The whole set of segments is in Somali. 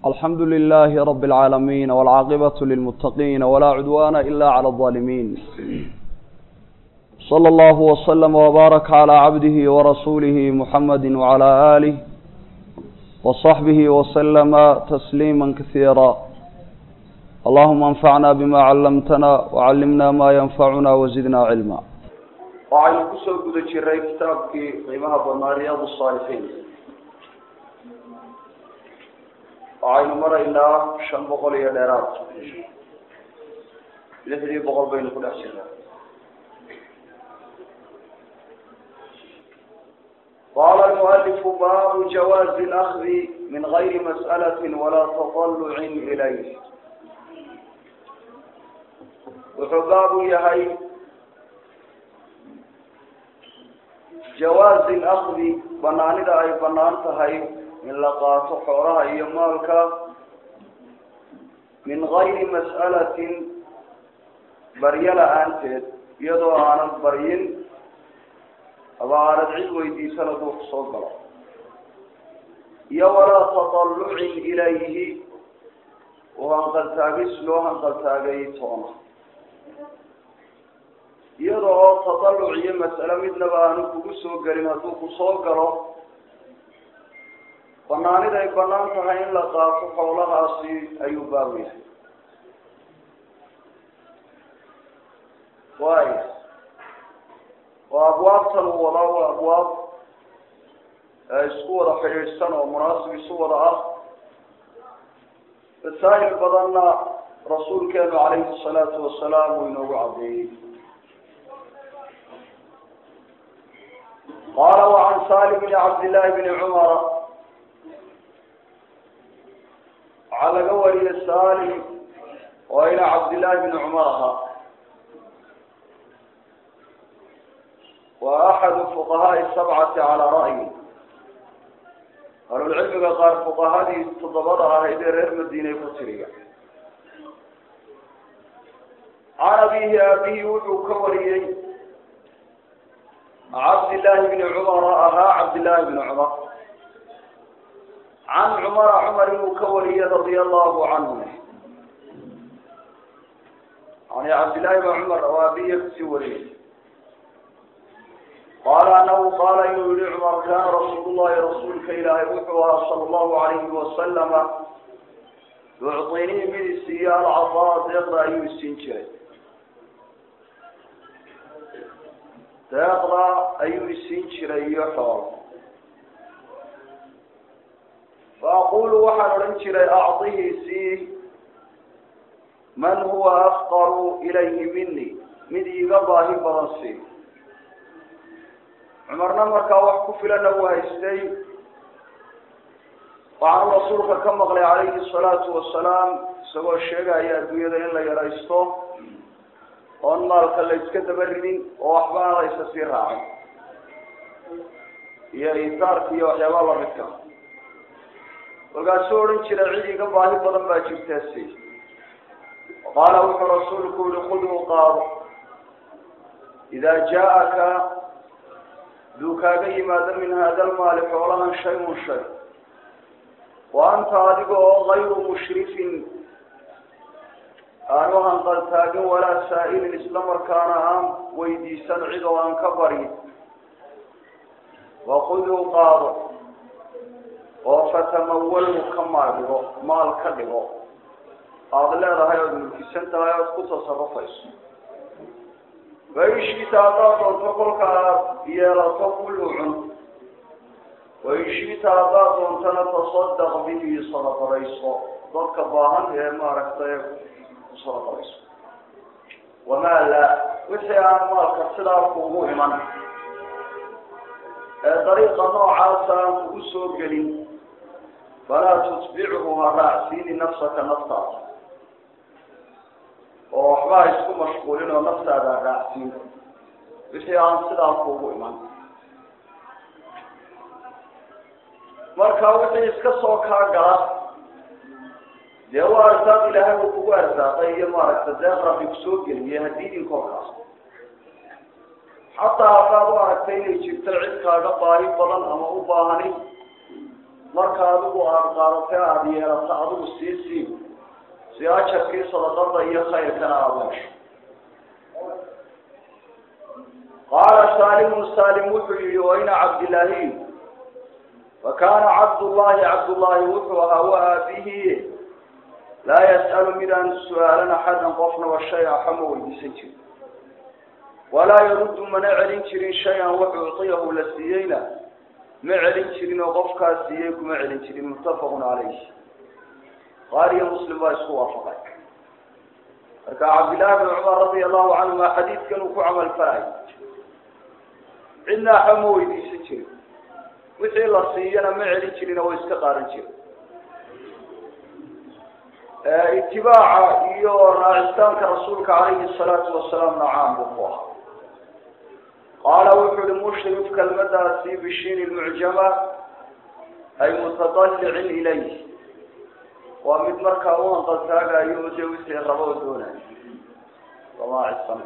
الحمد لله رب العالمين والعاقبة للمتقين ولا عدوان إلا على الظالمين صلى الله وسلم وبارك على عبده ورسوله محمد وعلى آله وصحبه وسلم تسليما كثيرا اللهم انفعنا بما علمتنا وعلمنا ما ينفعنا وزدنا علما waxaynu kusoo guda jiray kitaabkii qiimaha badnaa riyaad saalixiin waxaynu maraynaa shan boqol iyo dheeraad lixdii boqol baynu ku dhex jirnaa qaala almualifu baabu jawaazi اlakdi min gayri mas'alati walaa taطalucin ilayh wuxuu baabu yahay jawaazi lakdi banaanida ay banaan tahay in la qaato xoolaha iyo maalka min gayri mas'alatin baryo la-aanteed iyadoo aanad baryin aba aanad cid weydiisan hadduu kusoo galo iyo walaa taطalucin ilayhi oo hanqaltaagis loo hanqaltaagay toona iyada oo tadaluc iyo mas'ale midnaba aanu kugu soo gelin hadduu ku soo galo banaaniday banaan tahay in la qaato xoolahaasi ayuu baabu yahay waaya oo abwaabtan uu wadaa waa abwaab isku wada xidhiidhsan oo munaasib isu wada ah masaa'il badanna rasuulkeenu calayhi salaatu wasalaam uu inoogu caddeeyey qala وعn salim بn cabd لlahi bn cmr waxaa laga wariyey salim oo ina cabdالlahi bn cmar ahaa wa axadu fuqahaai sabcati calى ra'yi ahlulcilmiga qaar fuqahadii toddobada ahayd ee reer madiinay ku tiriya can abihi abihi wuxuu ka wariyey cabdillaahi bni cumara ahaa cabdillaahi bni cumar can cumara cumar inuu ka wariyey radia allahu canhu yani cabdillahi bn cumar oo abiya kasii wariyey qaala anahu qaala inuu yihi cumar kaana rasuul llahi rasuulka ilaahay wuxuu ahaa sala allahu alayhi wasalama yucطinii mid isiiyo alcataa deeqda ayuu isiin jiray deeqda ayuu isiin jiray iyo xoolo fa aqulu waxaan odhan jiray acdihi sii man huwa afqaru ilayhi mini mid iiga baahi badan sii cumarna markaa wax ku filana uu haystay waxaanu rasuulka ka maqlay calayhi salaatu wasalaam isagoo sheegaya adduunyada in la yaraysto oon maalka la iska daba ridin oo waxba aan la isa sii raacin iyo isaarka iyo waxyaabaa lamidka kolkaasuu odhan jira cid iga baahi badan baa jirtaa si qaala wuxuu rasuulku yihi khuduu qaado idaa jaa-aka duu kaaga yimaado min hada lmaali xoolahan shay-un shay wa anta adiga oo gayru mushrifin aanu hanqaltaagin walaa saa'ilin isla markaana aan weydiisan cid oo aan ka baryin waquduu qaado oo fatamawalhu ka maal dhigo maal ka dhigo aada leedahay ood mulkisan tahay ood ku tasarufayso waishiita haddaad doonto kolka aad yeelato kullu cun waishiita haddaad doontana tasadaq bihi sadaqadayso dadka baahan ee maaragtay wamaa laa wixii aan maalka sidaa kuugu iman ee dariiqa noocaasa aan kugu soo gelin falaa tutbichu ha raacsiini nafsaka naftaada oo waxba ha isku mashquulin oo naftaada ha raacsiin wixii aan sidaa kuugu iman marka wixii iska soo kaa gala dee waa arsaaq ilaahay uu kugu arsaaqay iyo maaragta deeq rabbi kusoo geliyay haddii idinkoolkaas xataa haddaad u aragtay inay jirto cid kaaga baahi badan ama u baahani marka adigu aada qaadatay aada yeelato adigu sii siin si ajarkii sadaqada iyo khayrkana aada hesho qaala saalimu saalim wuxuu yihi wayna cabdilaahi fakana cabdullahi cabdullaahi wuxuu ahaa wa aabihi laa yas'alu mid aan su-aalan axadan qofnaba shay a xama weydiisan jirin walaa yaruddu mana celin jirin shay-an wax uciyahu la siiyeyna ma celin jirin oo qofkaas siiyey kuma celin jirin muttafaqun calayh qaariyo muslim baa isku waafaqay marka cabdillahi bn cumar radia allahu canhuma xadiidkan uu ku camal falay cidna axba ma weydiisan jirin wixii la siiyana ma celin jirin oo iska qaadan jirin itibaaca iyo raacitaanka rasuulka calayhi salaatu wasalaamna caam buu ku ahaa qaala wuxu uhi mushrif kelmadaasi bishiin lmucjama ay mutadallicin ilayh waa mid markaa u hanqaltaagayo o dee wixii rabo oo doonayo samaacisan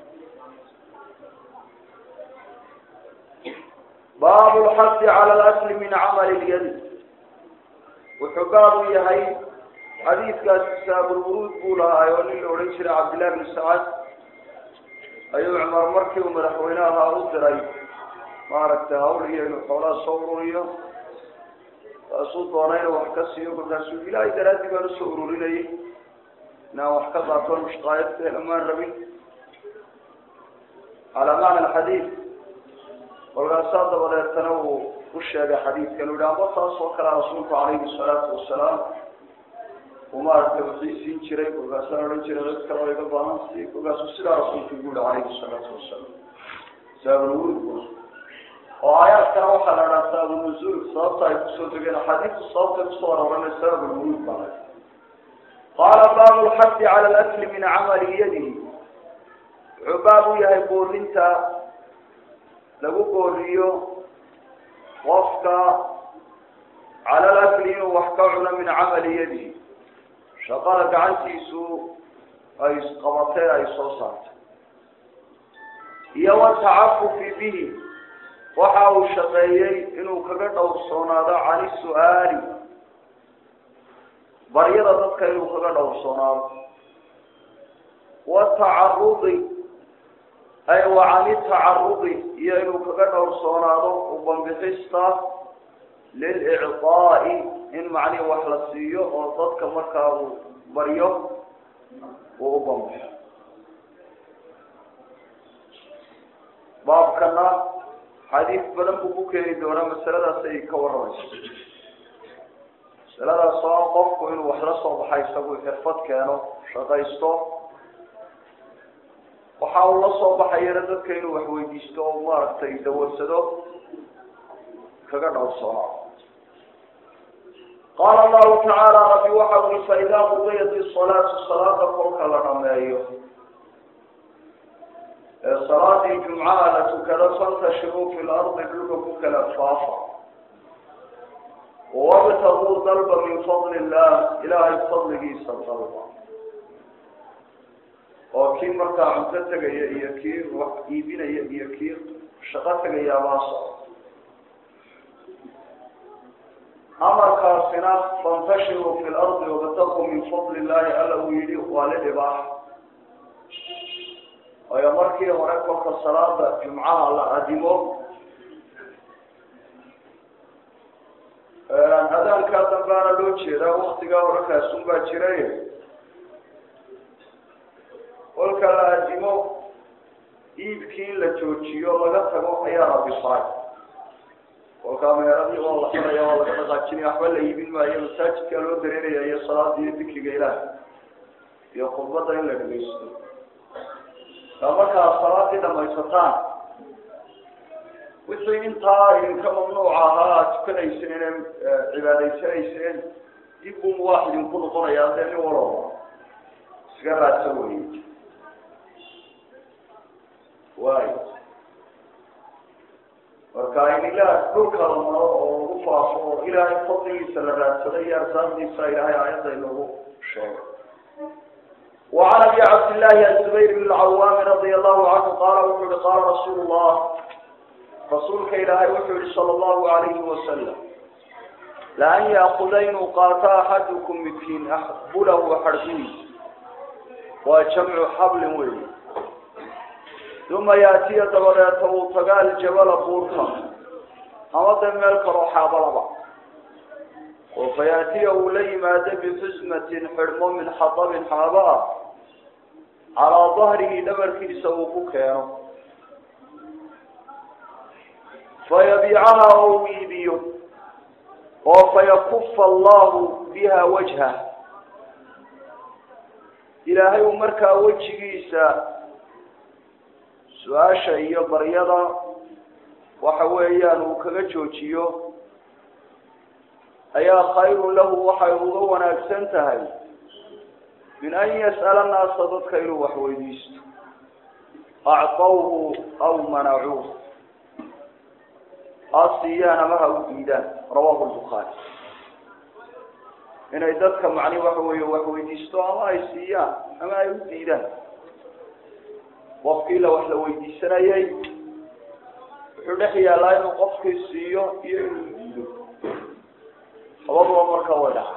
baabu lxadi cala lasli min camali lyadi wuxuu baab u yahay xadiidkaasi saabulwuruud buu lahaay oo nin la odhan jiray cabdillahi bni sacad ayuu cumar markii uu madaxweyne ahaa u diray maaragtay hawl iyo inuu xoolaha soo ururiyo taasuu doonay inuu wax ka siiyo markaasuu ilaahay daraadii baan usoo ururinayay inaan wax ka qaato mushqaayadka helamaan rabin calaa macna alxadiid kolkaasaa dabadeetana uu u sheegay xadiidkan u yihi amba taas oo kalea rasuulku calayhi salaatu wasalaam uu maaragtay wixii siin jiray kolkaasaan odhan jiray dad kale oo iga baahan si kolkaasuu sidaa rasuulku ugu yihi calayhi salaatu wasalaam saabulwurud oo aayaadkana waxaa la dhaha saabunuzuul sababta ay kusoo degeen axaadiistu sababtay kusoo aroorana saabulwurud baa la qaala baabu lxadi cala alakli min camali yadihi wuxuu baab u yahay boorinta lagu booriyo qofka cala alakli inuu wax ka cuno min camali yadihi shaqada gacantiisu ay qabatay ay soo saartay iyo watacafufi bihi waxa uu shaqeeyey inuu kaga dhowrsoonaado cani su-aali baryada dadka inuu kaga dhowrsoonaado watacarudi ay wa cani tacarudi iyo inuu kaga dhowrsoonaado ubambixista lilicطaa'i in macnihi wax la siiyo oo dadka markaa uu baryo uu u bambixo baabkana xadiis badan buu ku keeni doonaa masaladaas ay ka warramayso masaladaas oo qofku inuu wax la soo baxa isagu xirfad keeno shaqaysto waxa uu la soo baxayana dadka inuu wax weydiisto oo maaragtay dawarsado kaga dhowrsoono qaala allahu tacaala rabbi waxa ui faidaa qudiyat isalaatu salaada kolka la dhameeyo ee salaadii jumcaha la tukado fantashiruu fi lardi dhulka ku kala faafa wabtaguu dalba min fadli illah ilaahay fadligiisa dalba oo kii markaa cunto tegaya iyo kii wax iibinaya iyo kii shaqo tegaya baa soco amarkaasina fantashiruu fi lardi wabtaguu min fadli illahi alla uu yihi waa li dhibaax waayo markii hore kolka salaada jumcaha la adimo adaankaa dambaana loo jeedaa waktigaa hore kaasun baa jiray kolka la adimo iibkii in la joojiyo laga tago ayaa rabbi faray kolkaa meeradii oo la xiraya oo laga dhaqaajinaya waxba la iibin maayo masaajidkaa loo dareeraya iyo salaada iyo dikriga ilaah iyo khudbadda in la dhegeysto markaa salaadii dhamaysataan wixii intaa idinka mamnuuca ahaa aad tukanayseen inay cibaadaysanayseen dib buu mubaax idinku noqonayaa dee nin walooba iska raadsa wey waayo marka in ilaah dhulka la maro oo lagu faafo oo ilaahay fadligiisa la raadsado iyo arsaaqdiisa ilaahay aayadda inoogu sheego وعن ابي عبد الله الزبير بن العوام رضي الله عنه قال وحول قال رسول الله رسولك إلهي وحول صلى الله عليه وسلم laan yaakuda inuu qaato axadukum midkiin bulahu xarfihiisa waa jamcu xablin wey uma yaatiya dabadeeta uu taga aljabala buurta ama de meel kaloo xaabalaba oo fa yaatiya uu la yimaado bixusmatin xidhmo min xatabin xaaba ah calaa dahrihi dhabarkiisa uu ku keeno fayabiicaha oo uu iibiyo oo fayakufa allahu biha wajhah ilaahay uu markaa wejigiisa su-aasha iyo baryada waxa weeyaan uu kaga joojiyo ayaa khayrun lahu waxay uga wanaagsan tahay min an yas'ala naasa dadka inuu wax weydiisto actawhu aw manacuuh ha siiyaan ama ha u diidaan rawahu lbukhaari inay dadka macni waxa weeye wax weydiisto ama ay siiyaan ama ay u diidaan qofkii la wax la weydiisanayay wuxuu dhex yaallaa inuu qofkii siiyo iyo inuu diido labaduba marka way dhaca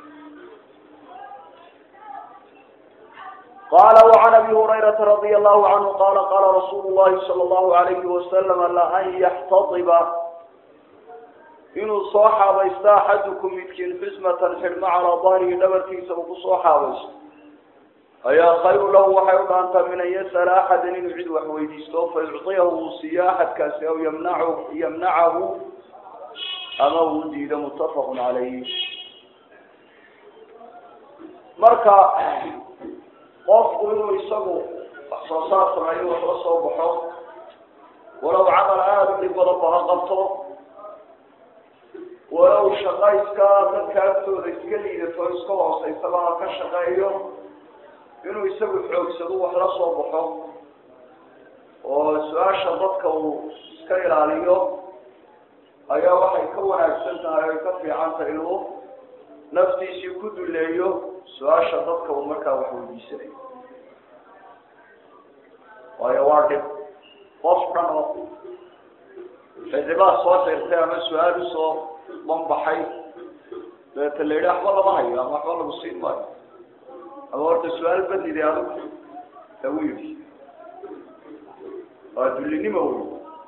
qala وعn abi هurayرaةa radي الlahu عanهu qala qala rasuul الlahi salى الlahu عalayhi wasalam laan yaxtadiba inuu soo xaabaysto axadukum midkiin xusmatan xidhmo calaa dahrihi dhabarkiisa uu kusoo xaabaysto ayaa khayru lahu waxay u dhaantaa min an yas'ala axada inuu cid wax weydiisto fayucطiyahu uu siiyo axadkaasi aw ymnacu yamnacahu ama uu diido mutafaq calayh marka qofku inuu isagu wax soo saar sameeyo wax la soo baxo walow camal aada u dhib badan ba ha qabto walow shaqayska dadka agtooda iska liidato iska hooseysaba ha ka shaqeeyo inuu isagu xoogsado wax la soo baxo oo su-aasha dadka uu iska ilaaliyo ayaa waxay ka wanaagsan tahay ay ka fiican tahay inuu naftiisii ku duleeyo su-aasha dadka uu markaa wax weydiisanayo waayo waa dhib qof dhan oo cidibaa soo dirtay ama su-aal usoo banbaxay dabeeta la yidhi waxba lama hayo ama waxba lagu siin maayo ama horta su-aal badnide adugu lagu yidhi waa dullinimo wey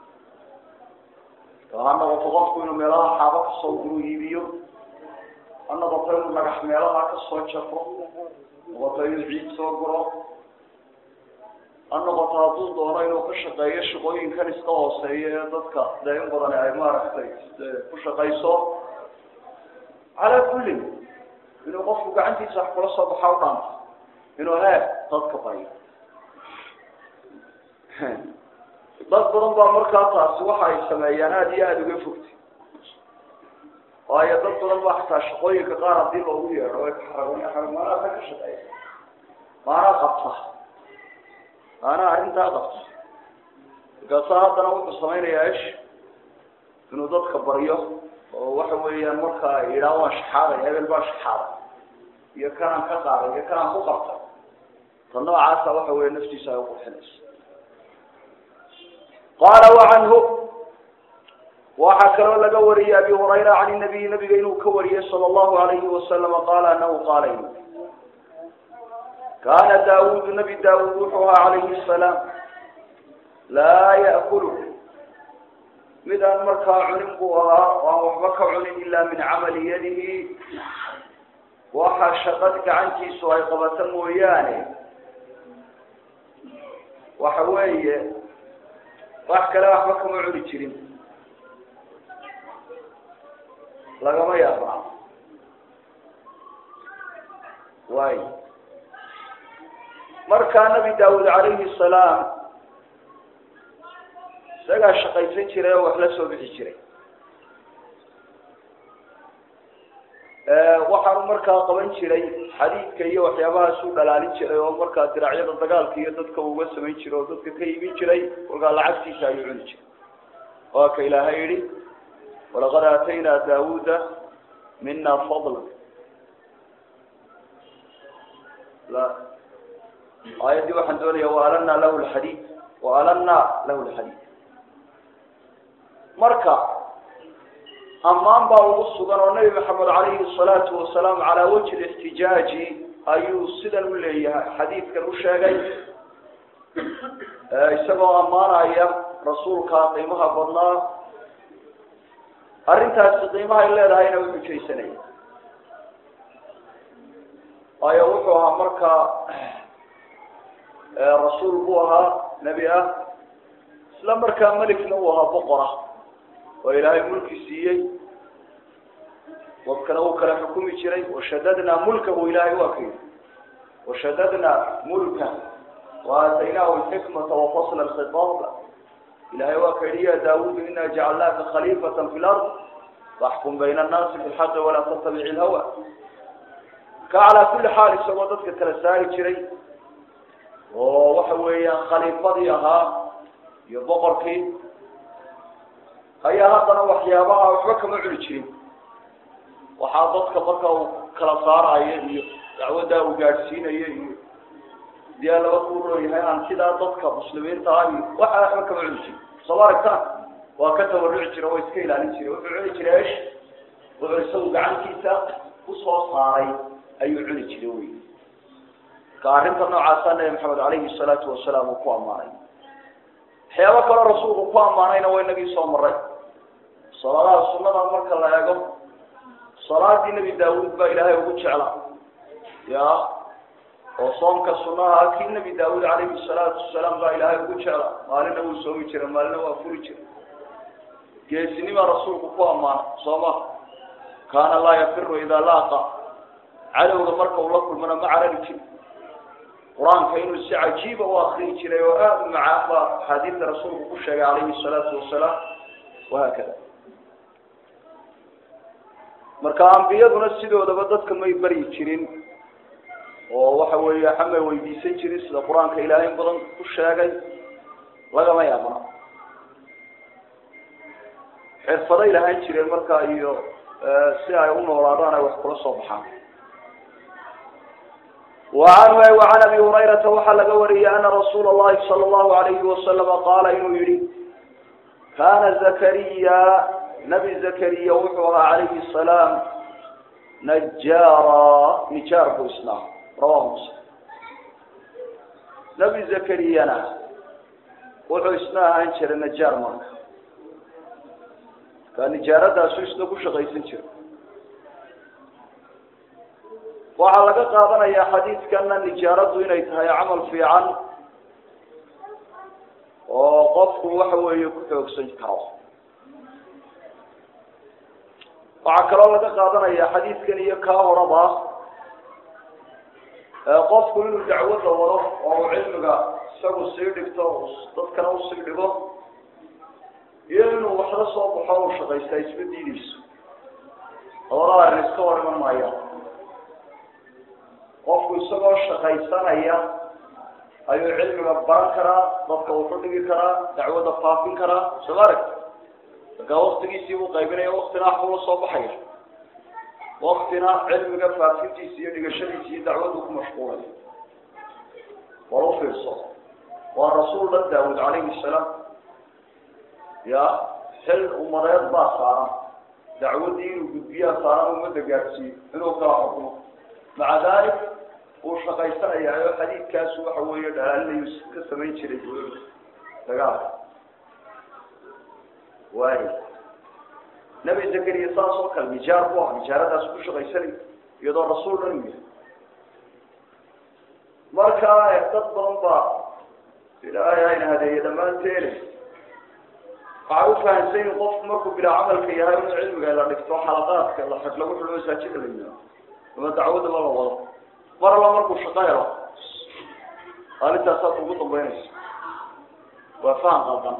ha noqoto qofku inuu meelaha xaabo kasoo guru iibiyo ha noqoto inuu dhagax meelaha kasoo jafo noqoto inuu ciid soo guro ha noqoto hadduu doono inuu ka shaqeeyo shaqooyinkan iska hooseeya ee dadka dee in badan ay maaragtay ku shaqayso calaa kullin inuu qofku gacantiisa wax kula soo baxa u dhaanto inuu hee dadka baryo dad badan baa markaa taasi waxa ay sameeyaan aada iyo aada uga fogtay waayo dad badan baa xataa shaqooyinka qaar haddii loogu yeedho way kaxaragoon maanaa ka ka shaqeeya maanaa qabta maanaa arrintaa qabta markaasa haddana wuxuu samaynayaa ish inuu dadka baryo oo waxa weeyaan markaa yidhaah waan shaxaaday hebel baa shaxaaday iyo kanaan ka qaaday iyo kanaan ku qabtay ta noocaasa waxa weya naftiisa ay uqurxinayso qaala wacanhu waxaa kaloo laga wariyey abi hurayra can nabiyi nabiga inuu ka wariyey sala allahu alayhi wasalama qaala anahu qaala in kaana daawudu nabi daawud wuxuu ahaa calayhi salaam laa ya'kulu mid aan markaa cunin buu ahaa oo aan waxba ka cunin ilaa min camali yadihi waxa shaqad gacantiisu ay qabato mooyaane waxa weeye wax kale waxba kama cuni jirin lagama yaabaa waay markaa nabi daawud calayhi salaam isagaa shaqaysan jiray oo wax la soo bixi jiray waxaanu markaa qaban jiray xadiidka iyo waxyaabahaasuu dhalaalin jiray oo markaa diraacyada dagaalka iyo dadka uga samayn jiray oo dadka ka iibin jiray kolkaa lacagtiisa ayuu cuni jiray waa ka ilaahay yihi walaqad aataynaa daawuda mina fadla la aayaddii waxaan doonaya waalanna lahu lxadiid waalanna lahu lxadiid marka ammaan baa ugu sugan oo nebi maxamed calayhi salaatu wasalaam calaa wajhi lixtijaaji ayuu sidan u leeyahay xadiidkan u sheegay isagoo ammaanaya rasuulka qiimaha badnaa arrintaasi qiimahay leedahayna u xujaysanaya waayo wuxuu ahaa markaa rasuul buu ahaa nebi ah isla markaa melikna uu ahaa boqora oo ilaahay mulki siiyey dadkana uu kala xukumi jiray washadadnaa mulkahu ilaahay waa ka yidhi washadadnaa mulka waataynaahu alxikmata wafasla alkhitaab ilahay waa ka yidhi ya daawudu ina jacalnaaka khaliifata fi lard faxkum bayna annaasi bilxaqi walaa tattabici lhawa ka calaa kulli xaal isagoo dadka kala saari jiray oo waxa weeyaan khaliifadii ahaa iyo boqorkii ayaa haddana waxyaabaha waxba kama cuni jirin waxaa dadka marka uu kala saarayo iyo dacwaddaa uu gaadhsiinayo iyo diyaa laba kuuroo yahay aan sidaa dadka muslimiinta ah iyo waxa waxba kama cuni jirin soo ma aragtaan waa ka tabaruci jira oo iska ilaalin jiray wuxuu cuni jiray esh wuxuu isagu gacantiisa usoo saaray ayuu cuni jiray wey marka arrinta noocaasa nabi maxamed calayhi salaatu wasalaam uu ku ammaanay waxyaabo kaloo rasuulku ku ammaanayna waa inagii soo maray salaadaha sunada marka la eego salaadii nebi daawuud baa ilaahay ugu jecla ya oo soomka sunaha kii nebi daawuud calayhi salaatu wasalaam baa ilaahay ugu jecla maalina wuu soomi jiray maalina waa furi jiray geesinimaa rasuulku ku ammaanay soo ma kaana laa yafiru idaa laaqa cadowga marka uu la kulmana ma carari jiri qur-aanka inuu si cajiiba u akriyi jiray oo aada u macaan baa axaadiidta rasuulku ku sheegay calayhi salaatu wasalaam wahaakada marka ambiyaduna sidoodaba dadka may baryi jirin oo waxa weeye xamay weydiisan jirin sida qur-aanka ilaahay in badan ku sheegay lagama yaabna xirfaday lahaan jireen markaa iyo si ay u noolaadaan ay wax kula soo baxaan وعن وعن أبي هريرة وحل قوري أن رسول الله صلى الله عليه وسلم قال إنه يري كان زكريا نبي زكريا وحوها عليه السلام نجارا نجار بإسلام رواه مسلم نبي زكريا وحو إسناها انشر النجار مرك كان نجارة داسو إسناكو شغيسن شر waxaa laga qaadanayaa xadiidkana nijaaradu inay tahay camal fiican oo qofku waxa weeye ku xoogsan karo waxaa kaloo laga qaadanaya xadiidkan iyo kaa horaba qofku inuu dacwadda wado oo uu cilmiga isagu sii dhigto dadkana usii dhigo iyo inuu waxla soo baxo u shaqaysta isma diideyso labada arrin iska hor iman maayaan qofku isagoo shaqaysanaya ayuu cilmiga baran karaa dadka wuxu dhigi karaa dacwadda faafin karaa soo ma aragti markaa waktigiisii buu qaybinaya waktina wax buu la soo baxaya waktina cilmiga faafintiisa iyo dhigashadiisa iyo dacwaddu ku mashquulaya war u fiirso waa rasuul dhan daawud calayhi salaam ya xil umadeed baa saaran dacwaddii inuu gudbiyaa saaran ummadda gaadhsiiyo inuu kala xukumo maca dalik uu shaqaysanaya oo xadiidkaasu waxa weeye dhalaalinayu ka samayn jiray dagaalka waay nebi zakariya saas oo kale nijaar bu ah nijaaradaas ku shaqaysanay iyadoo rasuul dhan u yahay marka dad badan baa ilaahay ayna hadeeye dhammaanteene waxay u fahamsan yihin qofku markuu bilaa camalka yahay inuu cilmiga la dhigto xalaqaadka la xig lagu xidho masaajida la yimaado ama dacwadaba la wado mar alla markuu shaqo helo arintaasaad ugu dambeynaysa waa faham qaldan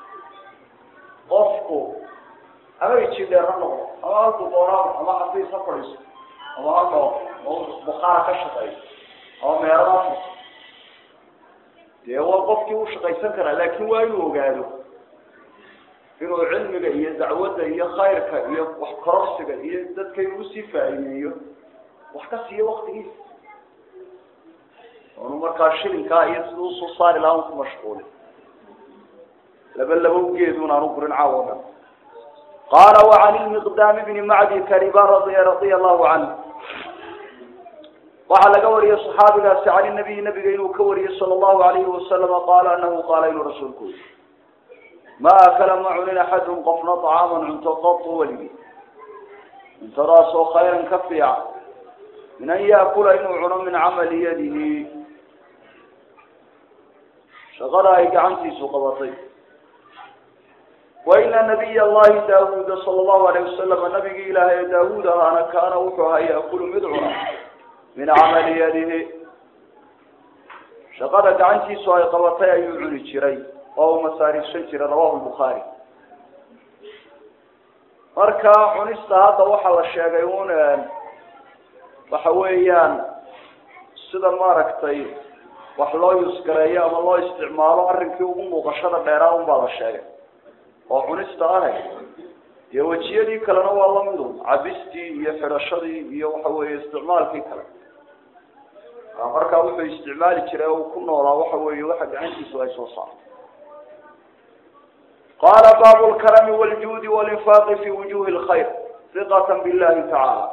qofku ama ijidheer ha noqdo ama halku doonaa ama xafiis ha fadhiiso ama ha dhoo oo bukaara ka shaqeeyo ama meelada ha furto dee waa qofkii u shaqaysan karaa laakin waa inuu ogaado inuu cilmiga iyo dacwadda iyo khayrka iyo wax kororsiga iyo dadka inuu usii faa'iideeyo wax ka siiyo waktigiisa onu markaa shilinkaa iyo sida usoo saari lahaa un ku mashquuli laba laba ugeedun aan u gurin caawo dhan qaala wacan ilmiqdaami bni macdi kariba radia radia allahu canhu waxaa laga wariyey saxaabigaasi can nabiyi nabiga inuu ka wariyey sala allahu alayhi wasalama qaala anahu qaala inuu rasuulku yiri ma akala ma cunin axadun qofna طacaaman cunto qatu weligii cuntadaasoo khayran ka fiican min an yaakula inuu cuno min camali yadihi shaqada ay gacantiisu qabatay waina nabiy allahi daawuuda sala allahu alayh wasalam nabigii ilaahay daawuud ahaana kaana wuxuu ahaa yaakulu mid cuna min camali yadihi shaqada gacantiisu ay qabatay ayuu cuni jiray oo uu masaariifsan jiray rawahu lbukhaari marka cunista hadda waxaa la sheegay un waxa weeyaan sida maaragtay wax loo yusgareeyo ama loo isticmaalo arrinkii ugu muuqashada dheeraa un baa la sheegay oo cunista ahe dee wejiyadii kalena waa lamidun cabistii iyo xidhashadii iyo waxa weeye isticmaalkii kale markaa wuxuu isticmaali jiray uu ku noolaa waxa weeye waxa gacantiisu ay soo saarto qaala baabu lkarami wljuudi walinfaaqi fi wujuhi lkhayr hiqata billahi tacaala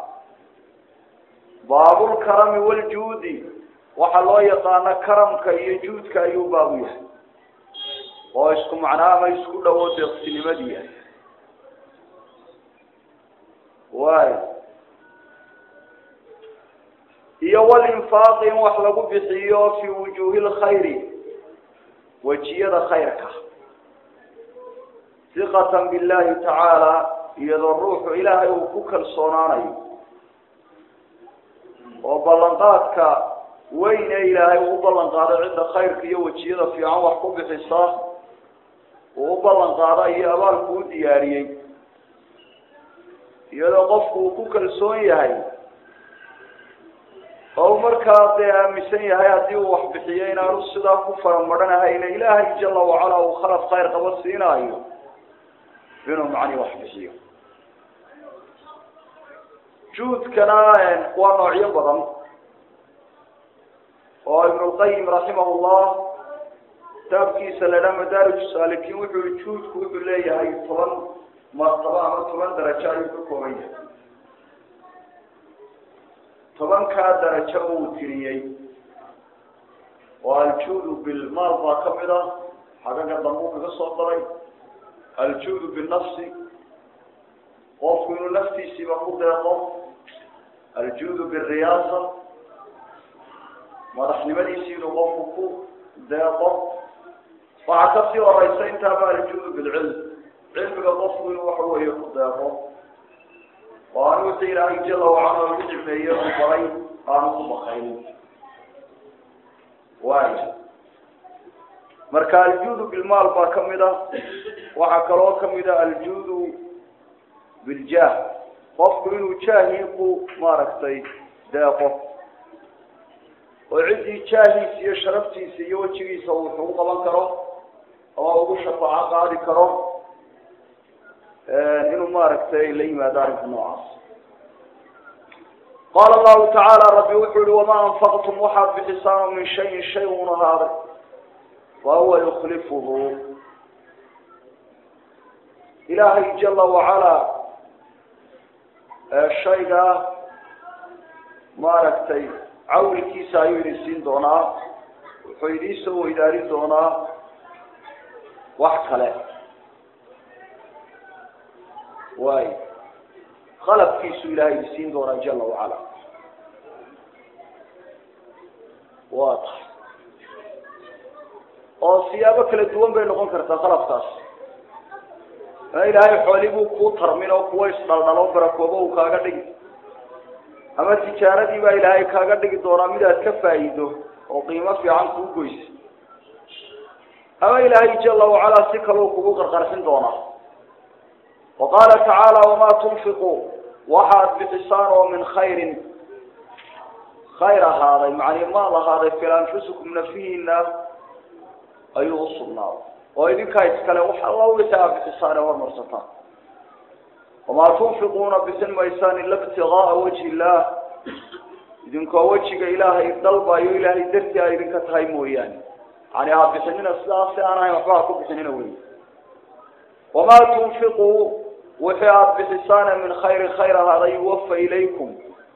baabu lkarami wljuudi waxaa loo yaqaana karamka iyo juudka ayuu baabu yahay oo isku macnaa ama isku dhawo deeqsinimadii yahay waay iyo walinfaaqi in wax lagu bixiyo fi wujuhi lkhayri wejiyada khayrka hiqatan billahi tacaala iyadoo ruuxu ilaahay uu ku kalsoonaanayo oo ballanqaadka weyn ee ilaahay uu u ballan qaado cidda khayrka iyo wejiyada fiican wax ku bixisa uu u ballan qaada iyo abaalku u diyaariyey iyadoo qofku uu ku kalsoon yahay oo markaa dee aaminsan yahay haddii uu wax bixiyo inaanu sidaa ku faramadhanahayna ilaahay jala wacala uu khalad khayr qaba siinaayo inuu macni wax bixiyo juudkana waa noocyo badan oo ibnulqayim raximah llah kitaabkiisa la dhaha madaarij saalikiin wuxuu i juudku wuxuu leeyahay toban martaba ama toban darajo ayuu ka kooban yahay tobankaa darajo uu tiriyey oo aljuudu bilmaal baa kamid a xagaga dambuu kaga soo daray aljuudu binafsi qofku inuu naftiisiiba ku deeqo aljuudu biriyaasa madaxnimadiisi inuu qofku ku deeqo waxaa kasii horeysa intaaba aljuudu bilcilm cilmiga qofku inuu waxa weeye ku deeqo oo aan wixii ilaahay jala wacala ugu nicmeeye u baray aanu ku bakayn waay marka aljuudu bilmaal baa kamid a waxaa kaloo kamid a aljuudu biljah qofku inuu jaahii ku maaragtay deeqo oo ciddii jaahiisa iyo sharaftiisa iyo wejigiisa uu wax ugu qaban karo ama ugu shafaaco qaadi karo inuu maaragtay la yimaado arrinka noocaas qaala allahu tacaala rabbi wuxuu yihi wamaa anfaqtum waxaad bixisaan min shayin shay un ahaaday fa huwa yuklifuhu ilaahay jala wacala shayga maaragtay cawlkiisa ayuu idin siin doonaa wuxuu idiin soo weydaarin doonaa wax kale waay qalabkiisu ilaahay idin siin doonaa jala wacala waa tahay oo siyaabo kala duwan bay noqon kartaa qalabkaas ama ilaahay xooli buu kuu tarmin oo kuwa isdhaldhalo barakoobo uu kaaga dhigi ama tijaaradii baa ilaahay kaaga dhigi doonaa mid aad ka faa'iido oo qiimo fiican kuu goysa ama ilaahay jala wacala si kaleu kugu qarqarxin doonaa wa qaala tacaala wamaa tunfiquu waxaad bixisaan oo min khayrin khayr ahaaday macnii maal ahaaday fil anfusikum nafihiina ayuu usugnaaday oo idinkaa iskale wax alla wixii aad bixisaan ee hormarsataan wamaa tunfiquuna bixin maysaan ila ibtigaaa wajhi illah idinkoo wejiga ilaahay dalbayo ilaahay dartii ay idinka tahay mooyaane yani ha bixinina sidaas si aan ahayn waxba ha ku bixinina wey wamaa tunfiquu wixii aada bixisaana min khayri khayr ahaaday yuwafa ilaykum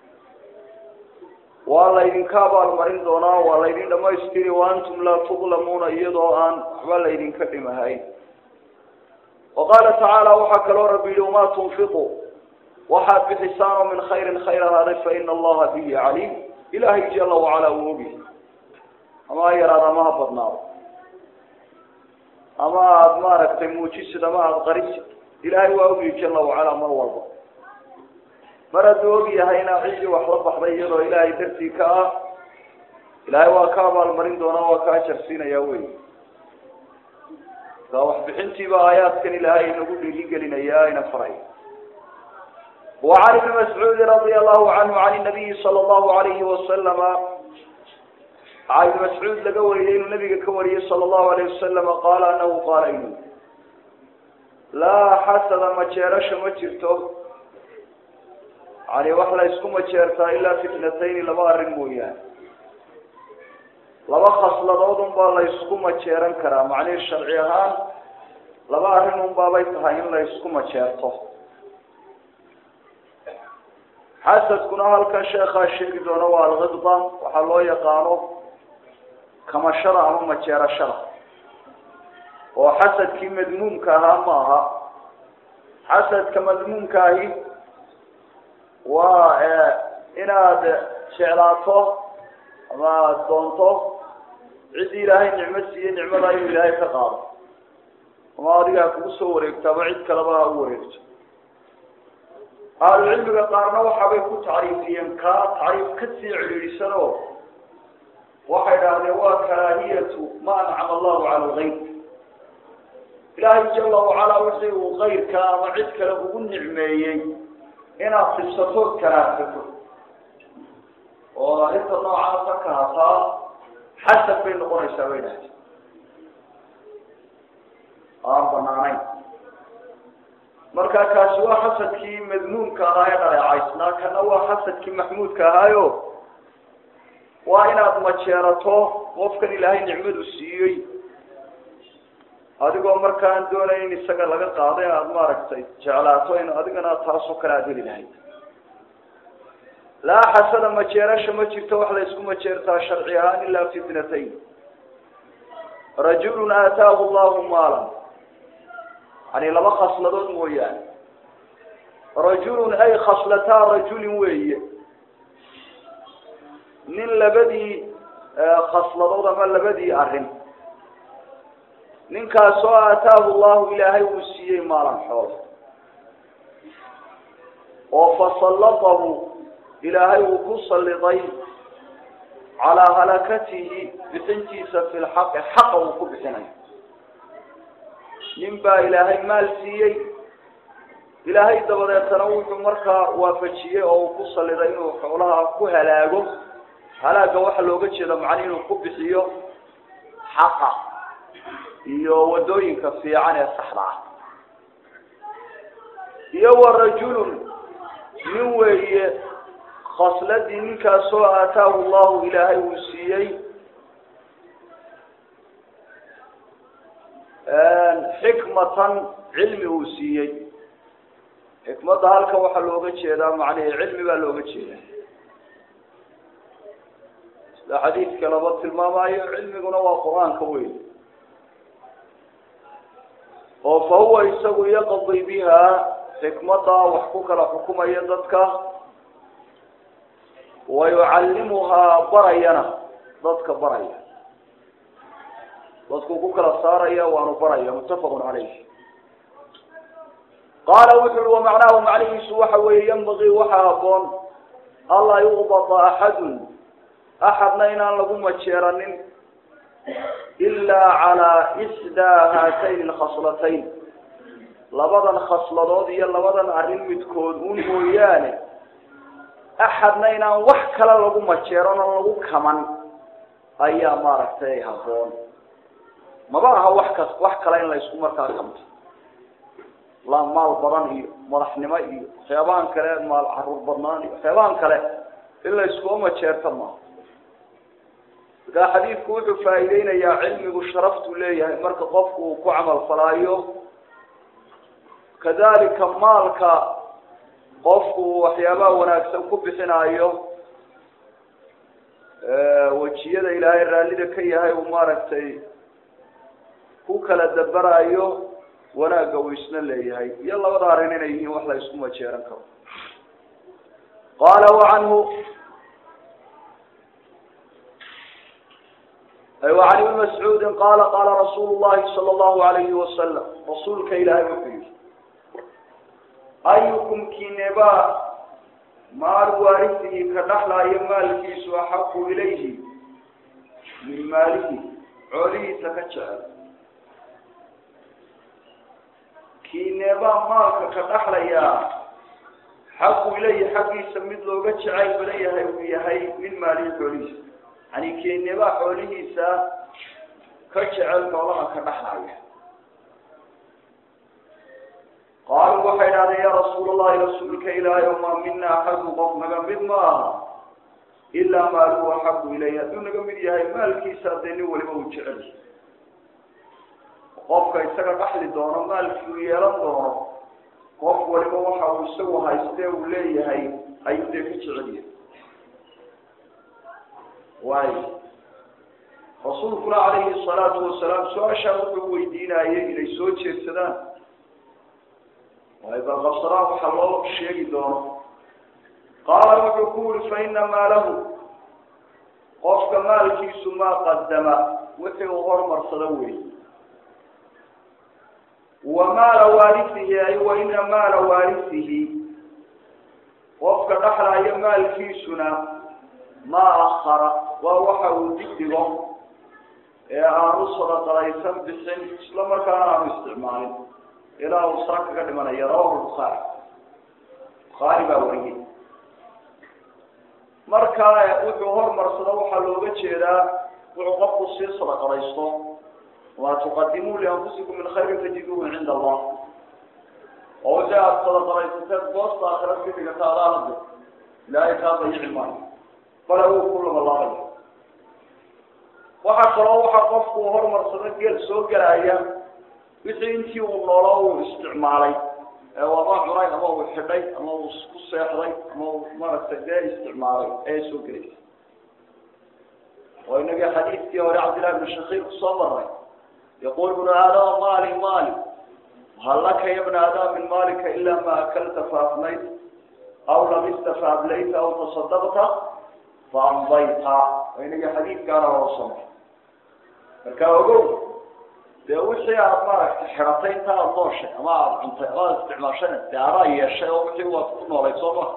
waa laydinka abaalmarin doonaa waa laydin dhamaystiri wa antum laa tudlamuuna iyadoo aan waxba laydinka dhimahayn wa qaala tacaala waxaa kaloo rabbi yihi wamaa tunfiqu waxaad bixisaan oo min khayrin khayr ahaaday fa ina allaha bihi caliim ilaahay jala wacalaa uu ogyahay ama ha yaraad ama ha badnaado ama aada maaragtay muujisid ama aada qarisid ilaahay waa ogyahay jala wacalaa mar walba mar hadduu og yahayna ciddii wax la baxday iyadoo ilaahay dartii ka ah ilaahay waa ka abaalmarin doonaa waa ka ajarsiinaya wey marka waxbixintiiba aayaadkan ilaahay inagu dhiirigelinaya ayna faray وعن ابن مسعود رضي الله عنه عن النبي صلى الله عليه وسلم عن ابن مسعود لقى وريين النبي كوري صلى الله عليه وسلم قال أنه قال إنه لا حسد ما جيرش ما جرته يعني وحلا يسكو ما جيرتا إلا فتنتين لما أرمويان لما خصل ضوضن بالله يسكو ما جيران كرا معني الشرعيهان لما أرمون بابا يتهاين لا يسكو ما جيرته xasadkuna halkan sheekhaa sheegi doona waa alkhidba waxaa loo yaqaano kamashada ama majeerashada oo xasadkii madmuumka ahaa ma aha xasadka madmuumka ahi waa inaad jeclaato ama aada doonto ciddii ilaahay nicmo siiye nicmada inuu ilaahay ka qaado ama adigaa kugu soo wareegto ama cid kaleba ha u wareegto ahlucilmiga qaarna waxaabay ku tacriifiyeen kaa tacriif ka sii cidhiidhisan oo waxay dhahdeen waa karaahiyatu ma ancama allahu cala algayr ilaahay jala wacalaa wixii uu kayrka ama cid kale ugu nicmeeyey inaad sibsatood karaahsato oo arrinta noocaasa ka hataa xasad bay noqonaysaa bay dhahdeen aan banaanayn marka kaasi waa xasadkii madmuumka ahaa ee dhaleecaysnaa kana waa xasadkii maxmuudka ahaayo waa inaad majeerato qofkan ilaahay nicmadu siiyey adigoo markaan doonayn in isaga laga qaado inaad maaragtay jeclaato in adigana taasoo kale aada heli lahayd laa xasada majeerasha ma jirto wax la isku majeertaa sharci ahaan ilaa fitnatayn rajulun aataahu llahu maalan yani laba khasladood mooyaane rajulun ay khaslataa rajulin weeye nin labadii khasladood ama labadii arrin ninkaasoo aataahu llahu ilaahay uu siiyey maalan xool oo fasallatahu ilaahay uu ku salliday calaa halakatihi bixintiisa fi lxaqi xaqa uu ku bixinayo nin baa ilaahay maal siiyey ilaahay dabadeetana wuxuu markaa waafajiyey oo uu ku saliday inuu xoolaha ku halaago halaaga waxaa looga jeeda macni inuu ku bixiyo xaqa iyo wadooyinka fiican ee saxda ah iyo wa rajulun nin weeye khasladii ninkaasoo aataahu llahu ilaahay uu siiyey xikmatan cilmi uu siiyey xikmadda halkan waxaa looga jeedaa macnihi cilmi baa looga jeedaa sida xadiidka laba tilmaamayo cilmiguna waa qur-aanka weyn oo fa huwa isagu yaqdi biha xikmadda wax ku kala xukumaya dadka wa yucallimuhaa barayana dadka baraya dadku ku kala saaraya waanu baraya muttafaqun calayh qaala wuxu uhi wamacnaahu macnihiisu waxa weeye yanbagii waxaa haboon anlaa yuqbata axadun axadna inaan lagu majeeranin ilaa calaa isdaa haatayn alkhaslatayn labadan khasladood iyo labadan arrin midkood un mooyaane axadna inaan wax kale lagu majeeran oo lagu kaman ayaa maaragtay haboon maba aha wax kas wax kale in la isku markaa kamto la maal badan iyo madaxnimo iyo waxyaabahan kale maal caruur badnaan iyo waxyaabahan kale in la iskuma majeerto maaha markaa xadiidku wuxuu faa'iideynayaa cilmigu sharaftuu leeyahay marka qofku uu ku camal falaayo kadalika maalka qofku waxyaabaha wanaagsan ku bixinaayo wejiyada ilaahay raallida ka yahay uu maaragtay ku kala dabarayo wanaagga uu isna leeyahay iyo labada arrin inay yihiin wax la isku majeeran karo qaala wacanhu وعن ابن مسعود قال قال رسول الله صلى الله عليه وسلم رسولك إلهي وحيه أيكم كنبا مال وارثه كنحلا يمال كيس أحق إليه من ماله عليه تكتشعر كنبا مالك كنحلا يا حق إليه حق يسمد له كتشعر بليه ويهي من ماله عليه yani keeneba xoolihiisa ka jecel noolaha ka dhaxlaya qaaluu waxay idhahdeen ya rasuul allahi rasuulka ilaahay o maa mina axadu qof naga mid ma aha ilaa maaluhu axabu ilayh hadduu naga mid yahay maalkiisa dee nin waliba uu jecel qofka isaga dhaxli doono maalkii uu yeelan doono qof waliba waxa uu isagu haystee uu leeyahay ayuu dee ka jecel yahay waayo rasuulkuna calayhi salaatu wasalaam su-aashaa wuxuu weydiinayay inay soo jeedsadaan waayo balqabsadaan waxaa loo sheegi doono qaala wuxuu ku yuri fa ina maalahu qofka maalkiisu maa qadama wixii uu hormarsado wey wa maala waarisihi ay wa ina maala waarisihi qofka dhaxlaya maalkiisuna maa akara waa waxa uu digdigo ee aanu sadaqadaysan bixin isla markaana aanu isticmaalin ilaa uu saa kaga dhimanaya rawahu bukhaari bukhaari baa wariyey marka wuxuu hormarsado waxaa looga jeedaa wuxuu qofku sii sadaqadaysto wamaa tuqadimuu lianfusikum min khayrin tajiduuhu cinda allah oo wixii aada sadaqadaysateed boosta aakhira ka dhigata adaanade ilaahay kaa dayici maayo bale uu ku labalaabaya waxaa kaloo waxaa qofku hormarsado gel soo gelaya wixii intii uu noolo uu isticmaalay ee ama cunay ama uu xidhay ama uu ku seexday ama uu maaragtay dee isticmaalay ee soo gelaysa oo inagii xadiidkii hore cabdillahi ibn shakiir kusoo maray yaqul ibnu aadama mali mali hal laka ya bna aadama min malika ila ma akalta faafnayt aw labista faablayta aw tasadaqta faamdayta oo inagii xadiidkaana hoosama marka ogow dee wixii aada maaragtay xiratay inta aada nooshay ama aada cuntay ama aada isticmaashana dee adaa yeeshay oo wixii waad ku noolay soo ma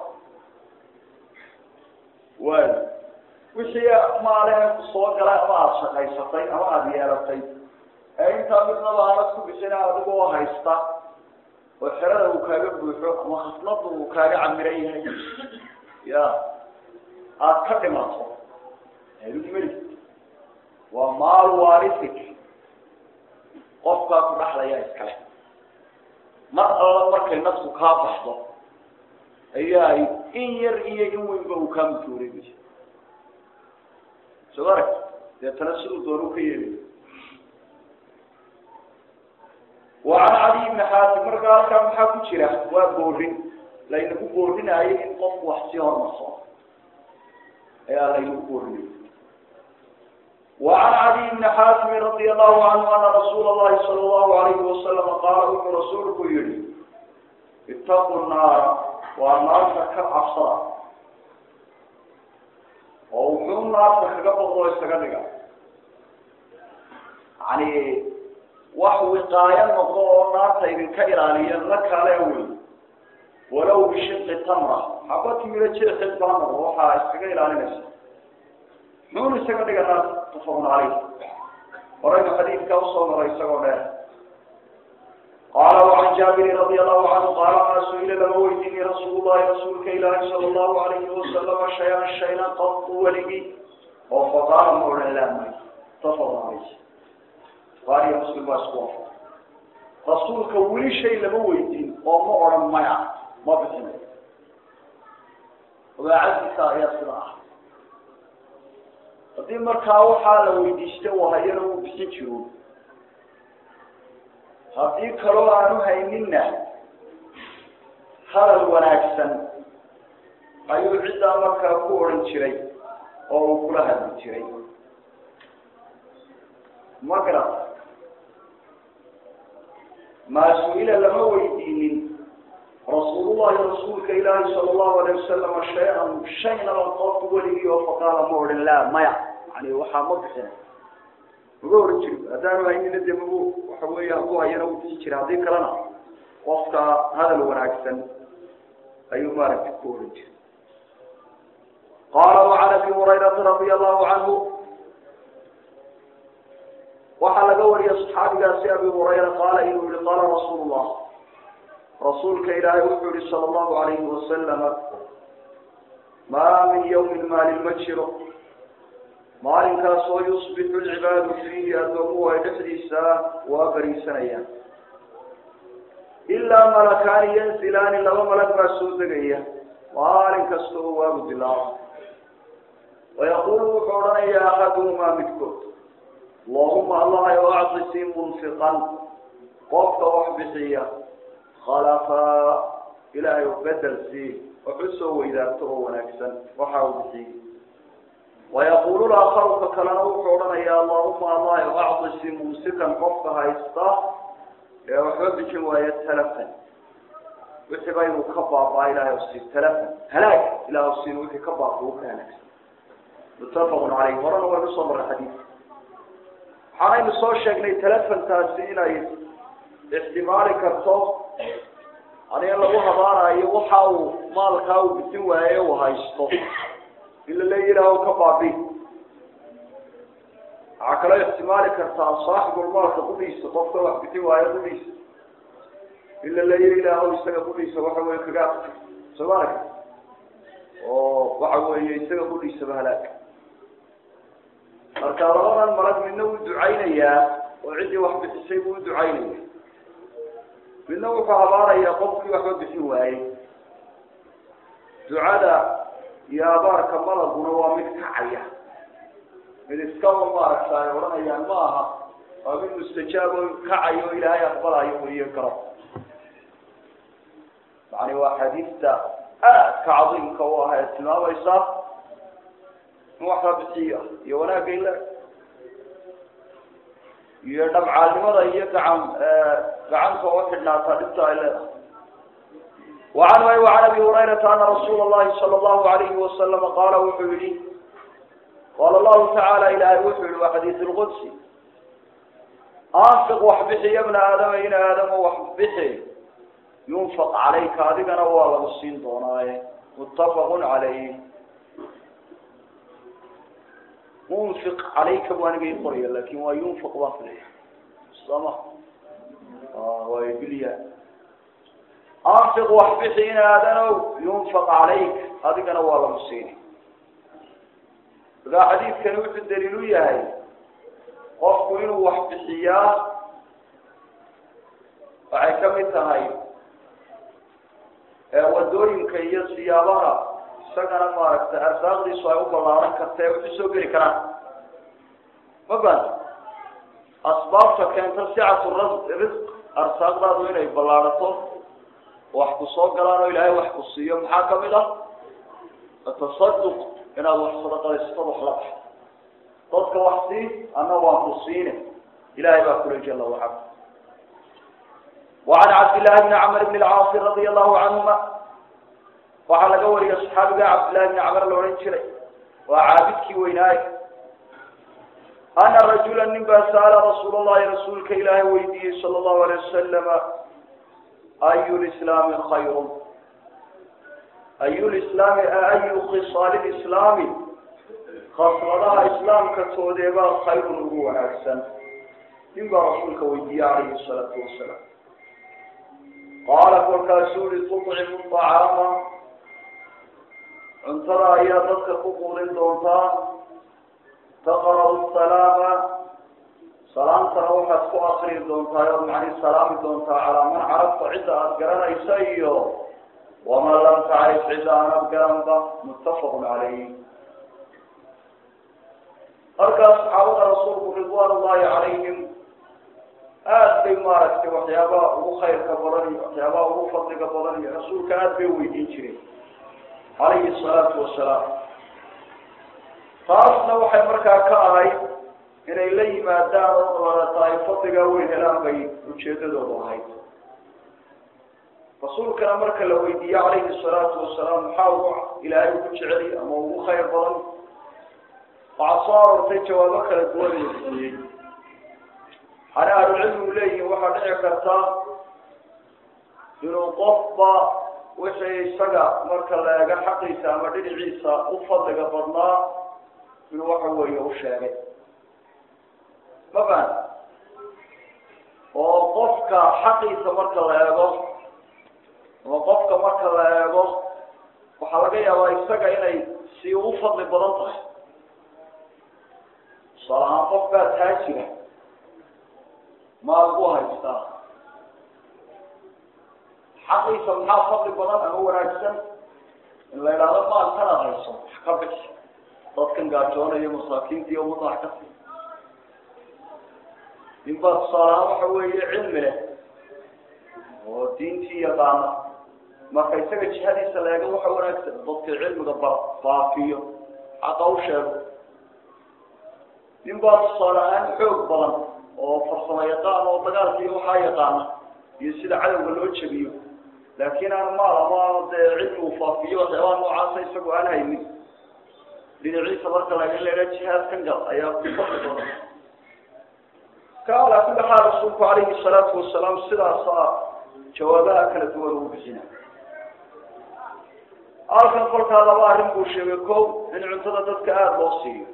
waayo wixii maale ku soo galay ama aada shaqaysatay ama aada yeelatay ee intaa midnaba aanad ku bixina adigoo haysta oo xerada uu kaaga buuxo ama khasnada uu kaaga camiran yahay ya aada ka dhimato meli waa maal warisik qofkaa ku dhaxlaya iskale mar alla markay nafku kaa baxdo ayaa in yar iyo in weynba uu kaa mutooreegaya soo arag deetana siduu doonu ka yeelayo wa can cali ibni xaatim markaa halkaa maxaa ku jira waa boorin laynagu boorinayo in qofku wax sii hormarsoo ayaa laynagu boorinay وعن علي بن حاتم رضي الله عنه أن رسول الله صلى الله عليه وسلم قال ابن رسولك يلي اتقوا النار والنار كالعصر ووحوا النار كقبض الله يستقلق يعني وحو قايا نقضوا النار تيبين كإرانيا لك عليه ولو بشق تمرة حبت من الجيخ البانر وحا استقلق على نفسه نون استقلق النار متفق عليه ورأينا حديث كوصل ورأي سقوله قال وعن جابر رضي الله عنه قال ما سئل له ويدني رسول الله رسولك إله صلى الله عليه وسلم شيئا شيئا قط ولي وفقال مولى الله متفق عليه قال يا مسلم واسقوف رسولك ولي شيء له ويدين وما أرم ميع ما بتنه وعزك يا صلاح haddii markaa waxaa la weydiista uu hayana uu bixin jiro haddii kaloo aanu hayninna hadal wanaagsan ayuu ciddaa markaa ku odhan jiray oo uu kula hadli jiray ma garata maa su-ila lama weydiinin rasuulullahi rasuulka ilaahi sala allahu alayh wasalama shay-an shaynaba qofku weligii oo faqaala ma odhan laa maya yani waxaa ma bixina maga ohan jiri haddaanu haynina dee magu waxa weeye haku hayana u bixi jira haddii kalena qofka hadal wanaagsan ayuu maaragtay ku ohan jiray qaala wacan abi hurayrata radia allahu canhu waxaa laga wariyay saxaabigaasi abi hurayra qaala inuu yihi qaala rasuulu llah rasuulka ilaahay wuxuu yihi sala allahu alayhi wasalama maa min yawmin maalin ma jiro maalinkaas oo yusbixu lcibaadu fiihi addoomuhu ay dhexdiisa waa bariisanayaan ilaa malakaani yanzilaani laba malag baa soo degaya maalin kasta oo waagu dilaao wayaqulu wuxuu odhanayaa axaduhumaa midkood allahuma allahay o acdisii munfiqan qofka wax bixiya khalafaa ilaahay u bedel sii wax u soo weydaarto oo wanaagsan waxa uu bixiyey wayaqulu laakaruka kalena wuxuu odhanayaa allahuma allahay o acdisii mumsikan qofka haysta ee waxba bixin waayo talafan wixii ba inuu ka baabaa ilahay sii talafan halaag ilah siin wixii ka baaba u ka halaagsan muttafaqun caleyh horena waynu soo marray xadiidka waxaanaynu soo sheegnay telefontaasi inay ixtimaali karto ani in lagu habaanayo waxa uu maalkaa uu bisin waaye uu haysto in lala yidhaaho ka baabi waxaa kaloo ixtimaali kartaa saaxibulmaalka qudhiisa qofka wax bisin waayo qudhiisa in lala yidhaaho isaga qudhiisa waxa weye kaga soomaalka oo waxa weeye isaga qudhiisaba halaag marka labadan malag midna wuu ducaynayaa oo ciddii wax bixisay buu u ducaynaya midna wuxuu habaarayaa qofkii waxba bixin waayey ducada iyo abaarka malaguna waa mid kacaya mid iskaba maaragta ay odhanayaan ma aha waa mid mustajaab oo kacayo o ilaahay aqbalayo weliyo garo yani waa xadiista aadka cadiimka u ah ee tilmaamaysa in wax la bixiya iyo wanaagga ila iyo dhabcaalnimada iyo gacan gacanta oo xidhnaataa dhibta ay leedahay wacan way wacan abi hurayrata ana rasuula allahi sala allahu alayhi wasalama qaala wuxuu yihi qaala allahu tacaala ilaahay wuxuu yihi waa xadiis lqudsi anfiq wax bixi ya bna aadama in aadamo wax bixi yunfaq calayka adigana waa lagu siin doonaaye muttafaqun calayh munfiq calayka bu aniga i qoraya lakin waa yunfiq baa filaya sama waay bilya anfiq wax bixi in aadanow yunfaq calayk adigana waa lagu siini markaa xadiidkani wuxuu daliil u yahay qofku inuu wax bixiyaa waxay kamid tahay wadooyinka iyo siyaabaha isagana maaragtay arsaaqdiisu ay u ballaaran karta ee wuxu soo geli karaan ma banta asbaabta keenta sicatu ra risq arsaaqdaadu inay ballaarato wax ku soo galaan oo ilaahay wax ku siiyo maxaa kamid ah atasaduq inaad wax sadaqadaysatad wax la baxdo dadka wax sii ana waan ku siine ilahay baa kula jala wacala وعn cabdاللahi بn cmr بn الcاaص radي الlahu canهuma waxaa laga wariyay صxaabiga cabdالlahi بn cmr la odhan jiray waa caabidkii weynaaye ana rajula nin baa sa'ala rasuul الlahi rasuulka ilaahay weydiiyey salى الlahu عalيه wasalam ayu lslaami khayr ayu lslaami ayu khisaal islaami khasladaha islaamka toodeebaa khayrun ugu wanaagsan nin baa rasuulka weydiiyey alayhi الsalaatu wasalaam qaala kolkaasuu uri tucimu طacaama cuntada ayaa dadka ku quudin doontaa taqra'u salaama salaamtana waxaad ku akrii doontaa ood macni salaami doontaa calaa man carabta cidda aada garanaysa iyo waman lam tacrif cidda aanad garanba muttafaqun calayh halkaas saxaabada rasuulku ridwaan ullahi calayhim aada bay maaragtay waxyaabaha ugu khayrka badan iyo waxyaabaha ugu fadliga badan iyo rasuulka aada bay weydiin jireen calayhi salaatu wasalaam taasna waxay markaa ka ahayd inay la yimaadaan oo dabadeeta ay fadligaa weyn helaan bay ujeedadoodu ahayd rasuulkana marka la weydiiye calayhi salaatu wasalaam maxaa ugu ilaahay ugu jeceliy ama ugu khayr badan waxaa soo aroortay jawaabo kala duwan la siiyey hana ahlucilmigu leeyihin waxaa dhici karta inuu qofba wixii isaga marka la eego xaqiisa ama dhinaciisa u fadliga badnaa inuu waxa weeye u sheegay ma faham oo qofka xaqiisa marka la eego ama qofka marka la eego waxaa laga yaabaa isaga inay si u fadli badan tahay tusaale ahaan qof baa taajira maal ku haystaa xaqiisa maxaa fadli badan ama wanaagsan in la idhaahdo maalkanaad hayso wax ka bixi dadkan gaajoonaya masaakiinta iyo ummadda wax ka sii nin baa tusaale ahaan waxa weeye cilmi leh oo diintii yaqaana marka isaga jihadiisa la eego waxa wanaagsan dadka cilmiga ba baafiyo xaqa u sheego nin baa tusaale ahaan xoog badan oo farsamo yaqaan oo dagaalka iyo waxaa yaqaana iyo sida cadowga loo jebiyo laakiin aan maal ama dee cilmi uu faafiyo waxyaabaha noocaasa isagoo aan haynin dhinaciisa marka la in laga jihaadkan gal ayaa ku fadli badan ka alaa kulli xaal rasuulku calayhi salaatu wasalaam sidaasaa jawaabaha kala duwan ugu bixina halkan kolkaa laba arrin buu sheegay ko in cuntada dadka aada loo siiyo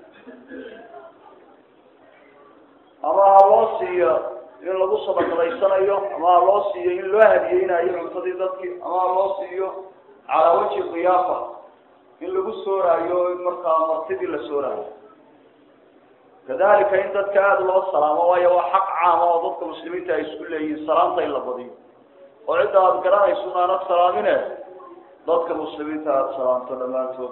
ama ha loo siiyo in lagu sadaqadaysanayo ama ha loo siiyo in loo hadiyeynayo cuntadii dadkii ama ha loo siiyo calaa wajhi kiyaafa in lagu sooraayo markaa martidii la sooraayo kadalika in dadka aada loo salaamo waayo waa xaq caama oo dadka muslimiinta ay isku leeyihiin salaanta in la badiyo oo cidda aada garanayso aanad salaamine dadka muslimiinta aada salaamto dhammaantood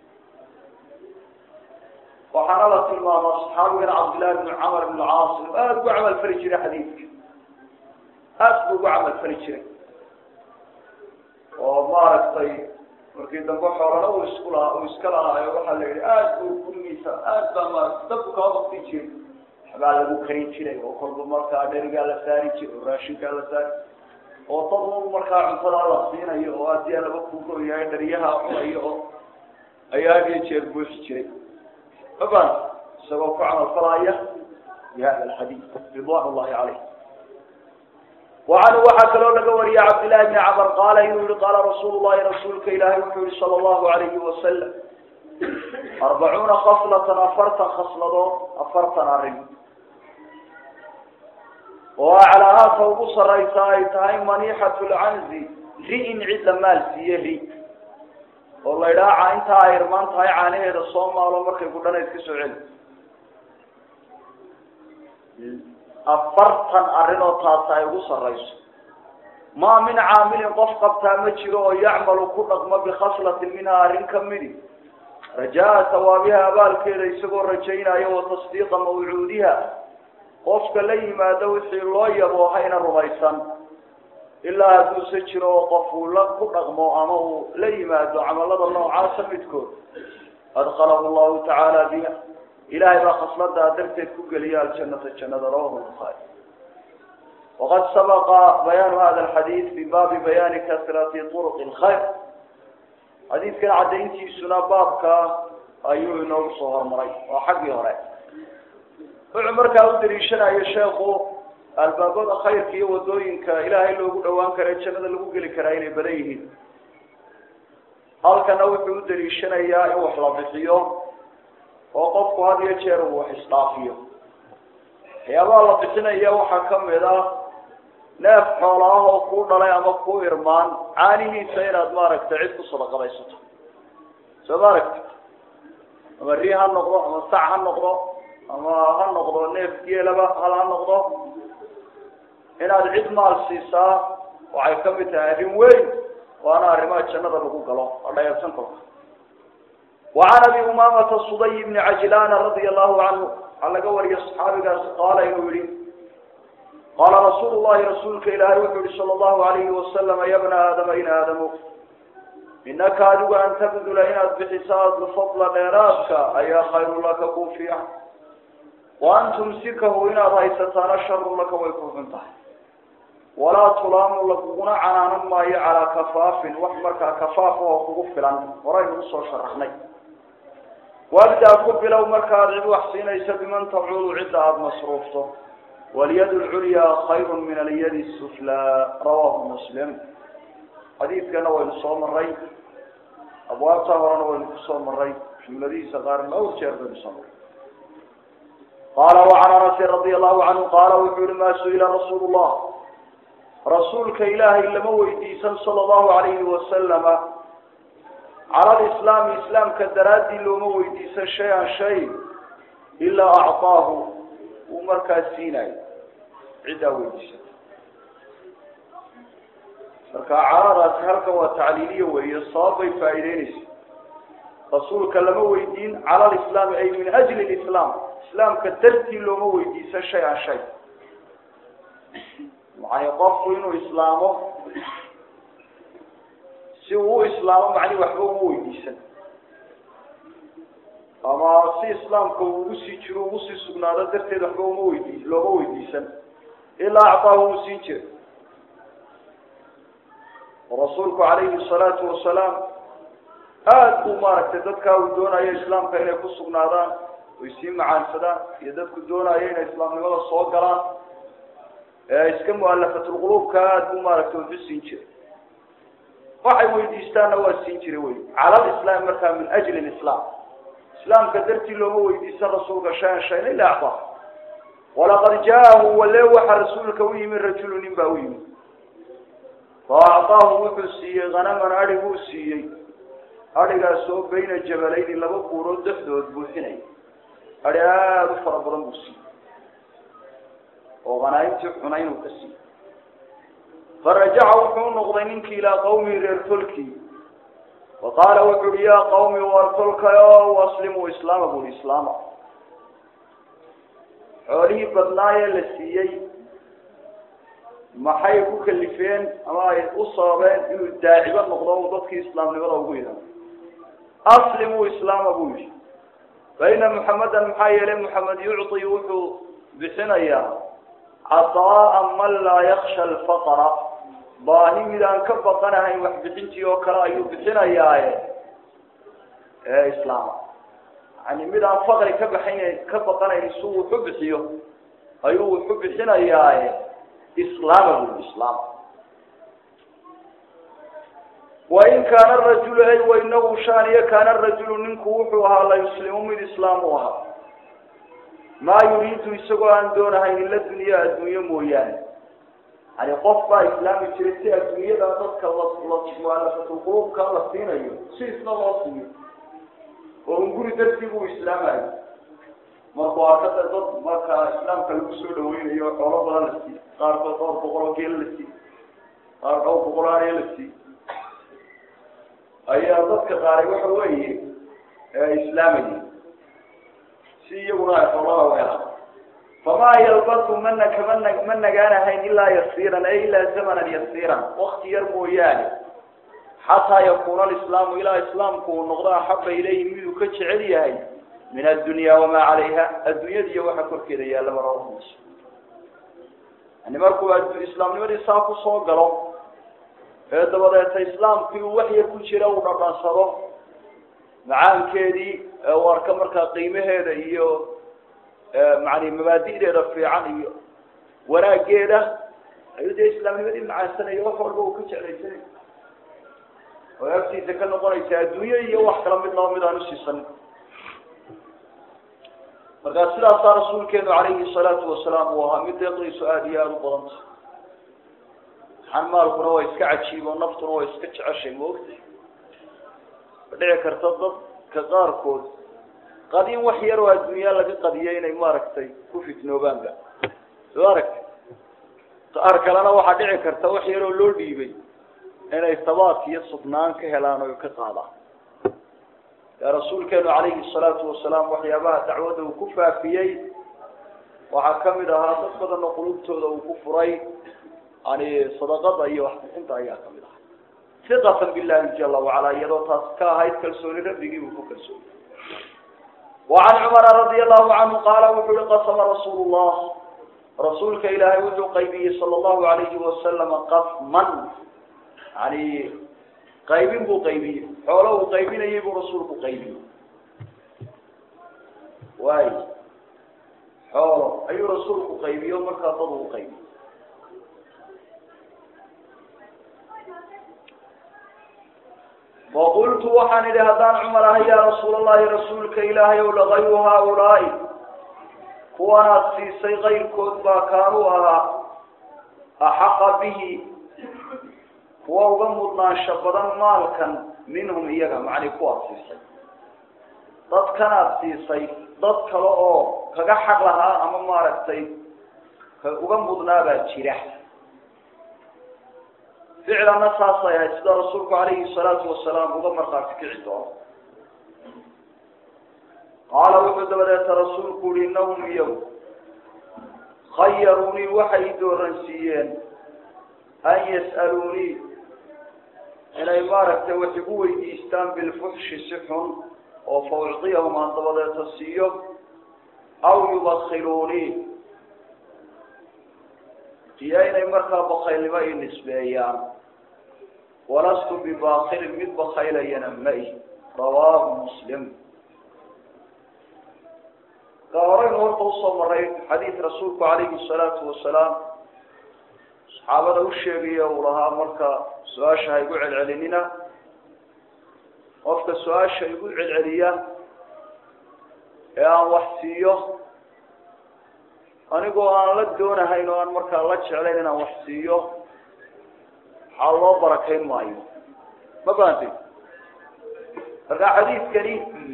waxaana la tilmaama saxaabigan cabdillahi bnu camar bnu caas inuu aada ugu camal fali jiray xadiidka aada buu ugu camal fali jiray oo maaragtay markii dambe xoolana uu isku lahaa uu iska lahaayo waxaa la yidhi aada buu gurigiisa aada baa maarata dabku kaa bakti jiray waxbaa lagu karin jiray oo kolba markaa dherigaa la saari jiray oo raashinkaa la saari oo dad un markaa cuntada la siinayo oo haddii laba kugoyahay dhariyaha cunayo oo ayaa had iyo jeer buuxi jiray mafan isagoo ku camal falaya bi hada alxadiid ridwan llahi caleyh wacanhu waxaa kaloo laga wariyay cabdillahi bni camar qaala inuu yihi qaala rasuulu llahi rasuulka ilaahay wuxuu yihi sala allahu alayhi wasalam arbacuuna khaslatan afartan khasladood afartan arrin oo aclaahaata ugu saraysa ay tahay maniixatu lcanzi ri-in cid la maal siiye ri oo la idhaha intaa ay irmaan tahay caanaheeda soo maalo markay gudhanayd ka soo celi afartan arrin oo taasi ay ugu sarayso maa min caamilin qof qabtaa ma jiro oo yacmalu ku dhaqmo bikhaslatin minhaa arrin ka midi rajaa sawaabiha abaalkeeda isagoo rajaynayo wa tasdiiqa mawcuudiha qofka la yimaado wixii loo yaboohayna rumaysan ilaa hadduuse jiro oo qof uu la ku dhaqmo ama uu la yimaado camalada noocaasa midkood adkalahu llahu tacaala biha ilahay baa khasladaa darteed ku geliya aljanata jannada rawahu lbuhaari waqad sabaqa bayaanu hada alxadiid fi baabi bayaani kasrati turuqi lkhayr xadiidkan caddayntiisuna baabka ayuu inoogu soo hormaray waa xaggii hore wuxuu markaa u daliishanayo sheekhu albaabada khayrka iyo wadooyinka ilaahay loogu dhawaan kara jannada lagu geli karaa inay badan yihiin halkana wuxuu u daliishanayaa in wax la bixiyo oo qofku had iyo jeer uu wax isdhaafiyo waxyaabaha la bixinaya waxaa kamid ah neef xoola ah oo kuu dhalay ama kuu irmaan caanihiisa inaad maaragtay cid ku sadaqadaysato soo ma aragti ama ri ha noqdo ama sac ha noqdo ama ha noqdo neef geelaba hal ha noqdo inaad cid maal siisaa waxay kamid tahay arrin weyn waana arrimaha jannada lagu galo oo dhayabsan kolka wacan abi umamata suday bni cajlana radia allahu canhu waxaa laga wariya saxaabigaasi qaala inuu yihi qaala rasuulu llahi rasuulka ilaahay wuxuu yihi sala allahu alayhi wasalama ya bna aadama in aadamu inaka adigu an tabdula inaad bixiso alfadla dheeraadka ayaa khayru laka kuu fiican wa an tumsikahu inaad haysataana sharu laka way ku xun tahay walaa tulaamu laguguna canaanan maayo calaa kafaafin wax markaa kafaaf oo kugu filan horaynu usoo sharaxnay wabdaa ku bilow markaad cid wax siinayso biman tacuudu cidda aada masruufto walyad lculyaa khayru min alyadi suflaa rawahu muslim xadiidkana waynu soo maray abwaabtaa horena waynu kusoo maray jumladihiisa qaarna dhowr jeer baynu soo maray qaala wacan anasin radia allahu canhu qaala wuxuu yihi maa su-ila rasuulu llah rasuulka ilaahay lama weydiisan sala allahu alayhi wasalama cala lislaami islaamka daraaddii looma weydiisan shay-an shay ilaa acطaahu uu markaa siinayo ciddaa weydiisata marka caladaasi halkan waa tacliiliya weeye sabab bay faa'iideynaysa rasuulka lama weydiin cala lislaami ay min ajli lislaam islaamka dartii looma weydiisan shay-an shay macnii qofku inuu islaamo si uu u islaamo macnihi waxba uma weydiisan ama si islaamka uu ugu sii jiro ugu sii sugnaado darteed waxba uma weydi looma weydiisan ilaa acطaahu uu siin jira rasuulku calayhi salaatu wasalaam aada buu maaragtay dadkaa uu doonayo islaamka inay ku sugnaadaan oy sii macaansadaan iyo dadku doonayo inay islaamnimada soo galaan ee iska mualafatulquluubka aada buu maaragtay wuxu siin jiray waxay weydiistaanna waa siin jiray wey cala lislaam markaa min ajli lislaam islaamka dartii looma weydiisan rasuulka shan shayn ila acطaa walaqad jaahu wale waxa rasuulka u yimi rajulu nin baa u yimi fa acطaahu wuxuu siiyey hanaman adhig uu siiyey adhigaas oo bayna jabalayni laba buurood dhexdood buuxinaya adhi aada u fara badan buu siiyey oo hanaaimtii xunayn uu ka siiyey farajaca wuxuu noqday ninkii ilaa qawmihi reer tolkii wa qaala wuxu uhi yaa qawmi war tolkayo aslimuu islaama buri islaama xoolihii badnaayee la siiyey maxay ku kalifeen ama ay u sababeen inuu daacibo noqdo u dadkii islaamnimada ugu idan aslimuu islaama buu yihi faina muxamedan maxaa yeelay muxamed yucطi wuxuu bixinayaa caطaaa man laa yaksha alfaqra baahi mid aan ka baqanahayn waxbixintii oo kale ayuu bixinayaaye ee islaama yani mid aan faqri ka baxayn ka baqanayn si uu wuxu bixiyo ayuu wuxu bixinayaaye islaama bui islaama wain kaana rajulu ay wainahu shaaniya kaana rajulu ninku wuxuu ahaa la yuslimu mid islaam u ahaa maa yuriidu isagoo aan doonahayn ila dunyaa adduunye mooyaane yani qof baa islaami jiray si adduunyada dadka mualafatulquluubka la siinayo si isna loo siiyo oo un guri dartii buu islaamayo markuu arkada dad markaa islaamka lagu soo dhaweynayo xoolo badan la siiy qaarkood dhowr boqol oo geel la siiy qaar dhowr boqol aaniya la siiy ayaa dadka qaaray waxa weeye islaamayay si iyaguna ay xoolaha u helaan famaa yalbasu mana kama na ma nagaanahayn ilaa yasiiran ay ilaa zamanan yasiiran wakti yar mooyaane xataa yakuuna alislaamu ilaa islaamku uu noqdo axaba ilayhi miduu ka jecel yahay min addunya wamaa calayha adduunyada iyo waxa korkeeda yaallaba rawahumus yani markuu islaamnimadii saa kusoo galo ee dabadeeta islaamkii uu wax yar ku jira uu dhadhansado macaankeedii uu arka markaa qiimaheeda iyo macani mabaadi'deeda fiican iyo wanaageeda ayuu dee islaamnimadii macaansanaya wax walba uu ka jeclaysanay oo agtiisa ka noqonaysa adduunye iyo wax kala mid laba mid aan usiisanin markaa sidaasaa rasuulkeenu calayhi salaatu wasalaam uu ahaa mid deeqdiisu aada iyo aada u badanta xanmaalkuna waa iska cajiib oo naftuna waa iska jeceshay maogta ma dhici karta dadka qaarkood qadin wax yar oo adduunyaa laga qadiyo inay maaragtay ku fitnoobaanba soo aragta qaar kalena waxaa dhici karta wax yaroo loo dhiibay inay sabaadka iyo sugnaan ka helaan oo ka qaadaan ee rasuulkeenu calayhi salaatu wasalaam waxyaabaha dacwadda uu ku faafiyey waxaa kamid ahaa dad badanoo qulubtooda uu ku furay yani sadaqada iyo waxbixinta ayaa kamid ahaa iqatan billahi jala wacala iyadoo taas ka ahayd kalsooni rabbigii buu ku kalsooni wacan cumara radia allahu canhu qaala wuxu uhi qasama rasuulu llah rasuulka ilaahay wuxuu qaybiyey sala allahu alayhi wasalama qasman yani qaybin buu qaybiyey xoolo uu qaybinayay buu rasuulku qaybiyey waay xoolo ayuu rasuulku qaybiyo markaa dad uu qaybiyo faqultu waxaan idhi haddaan cumar ahay yaa rasuul allahi rasuulka ilaahay ow lagayru haaulaai kuwanaad siisay kayrkood baa kaanuu ahaa axaqa bihi kuwa uga mudnaansho badan maalkan minhum iyaga macni kuwaad siisay dadkanaad siisay dad kale oo kaga xaq lahaa ama maaragtay ka uga mudnaa baa jira ficlanna saasay ahayd sida rasuulku calayhi salaatu wasalaam uga markhaati kici doono qaala wuxuu dabadeeta rasuulku uhi innahum iyagu khayaruunii waxay dooransiiyeen an yas'aluunii inay maaragtay wax igu weydiistaan bilfuxshi si xun oo fa ucdiyahum aan dabadeeta siiyo aw yubakiluunii iyo inay markaa bakaylnimo i nisbeeyaan walastu bibakilin mid bakaylayana ma-i rawaahu muslim ka horeynu horta usoo maray xadiid rasuulku calayhi salaatu wasalaam saxaabada u sheegaya uu lahaa marka su-aasha ha igu celcelinina qofka su-aasha igu celceliya ee aan wax siiyo anigoo aan la doonahayn oo aan markaa la jeclayn inaan wax siiyo waxaa loo barakayn maayo ma fahanti marka xadiidkani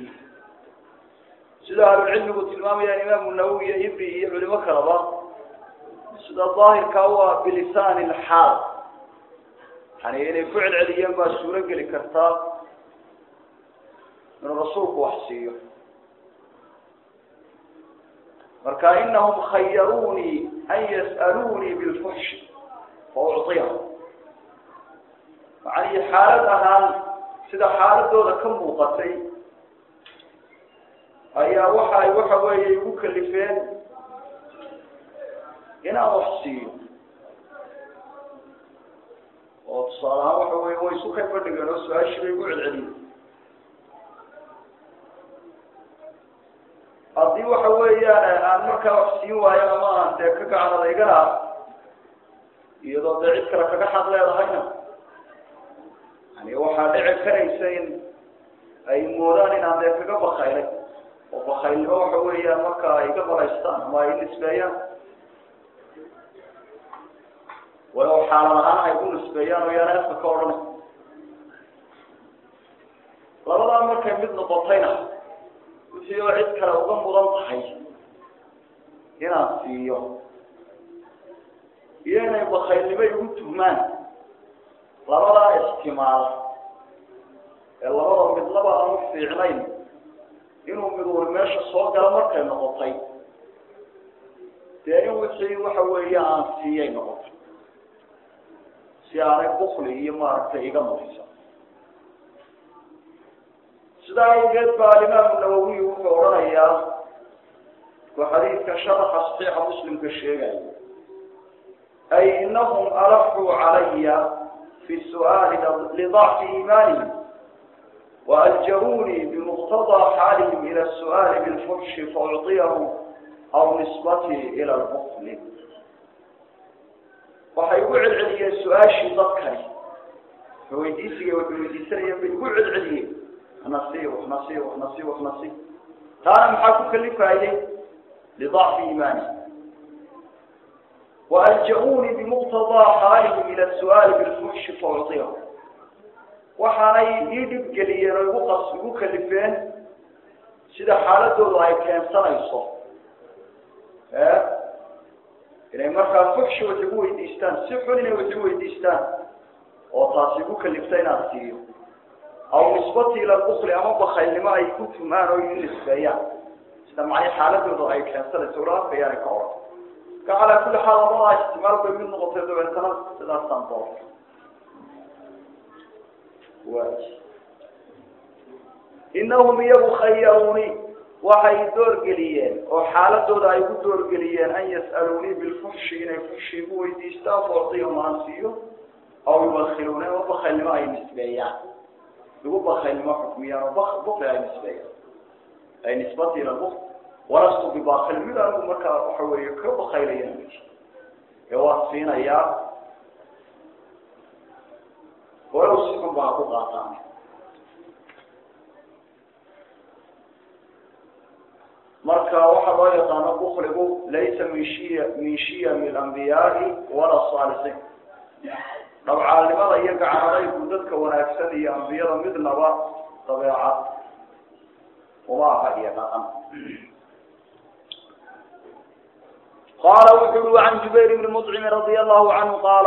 sida ahlulcilmigu tilmaamayaan imaamu nawowi iyo ibri iyo culimo kaleba sida daahirka waa bilisaani lxaal yani inay ku celceliyeen baa suuro geli kartaa inuu rasuulku wax siiyo marka inahum khayaruunii an yas'aluunii bilfuxshi fa ucطiyahum macanii xaalad ahaan sida xaaladooda ka muuqatay ayaa waxa ay waxa weeye igu kalifeen inaan wax siiyo oo tusaale ahaan waxa weye way isu kay fadhigeen oo su-aashii bay igu celceliyeen haddii waxa weeyaan aan markaa wax siin waayo ama aan dee ka gacan adeygana iyadoo dee cid kale kaga xaq leedahayna yani waxaa dhici karaysa in ay moodaan inaan dee kaga bakaylay oo bakaylnimo waxa weeyaan marka ay ga balaystaan ama ay nisbeeyaan walow xaalad ahaan ay ku nisbeeyaan oo yaana afka ka odhanay labadaa markay mid noqotayna wixii oo cid kale uga mudan tahay inaan siiyo iyo inay bakaylnimo igu tuhmaan labadaa istimaal ee labada midlaba aan u fiicnayn inuu miduuri meesha soo galo markay noqotay dee in wixii waxa weeye aan siiyay noqotay si aanay bukli iyo maaragtay iga nufisa sidaa awgeed baa alimaamu nawowiy wuxuu odhanayaa ku xadiidka sharaxa saxiixa muslimka sheegaya ay inahum alaxuu calaya fi su'aali lidacfi iimaanihim وألجروني بمقتضى حالهم إلى السؤال بالفحش فأعطيه أو نسبته إلى البخل waxay ugu celceliyeen su-aashii dadkani weydiisiga waxay weydiisanayeen bay ugu celceliyeen waxnasi waxnasi waxnasi waxnasi taana maxaa ku kalifayay lidacfi iimaani وألجؤوني بمقتضى حالهم إلى السؤال بالفحش فأعطيهم waxaanay ii dhib geliyeen oo igu qas igu kalifeen sida xaaladoodu ay keensanayso inay markaa fuxshi wax igu weydiistaan si xun inay wax igu weydiistaan oo taasi igu kalifta inaan siiyo aw nisbati ila bukli ama bakaylnimo ay ku tumaan oo ii nisbeeyaan sida macnii xaaladooda ay keensanayso ula arkayaanay ka oran ka calaa kulli xaal labadaa ixtimaal bay mid noqotay dabeetana sidaasaan doortay waay inahum iyagu khayaruuni waxay doorgeliyeen oo xaaladooda ay ku doorgeliyeen an yas'aluunii bilfuxshi inay fuxshi igu weydiistaan foortiyo maansiiyo aw yubakiluuna oo bakaylnimo ay nisbeeyaan igu bakaylnimo xukmiyaan oo bukli ay nisbeeyaan ay nisbatiina buk walastu bibakil mid anigu markaa waxa weeye ka bakaylayana ma jiro ee waa siinayaa walow si xun baa ku qaataan marka waxaa loo yaqaano bukligu laysa min shiya min shiyami alambiyaai wala saalixiin dhabcaalnimada iyo gacanadaygu dadka wanaagsan iyo ambiyada midnaba dabeecad uma aha iyo dhaqan qaala wuxu ui can jubayr bni mطcimi radia allahu canhu qaala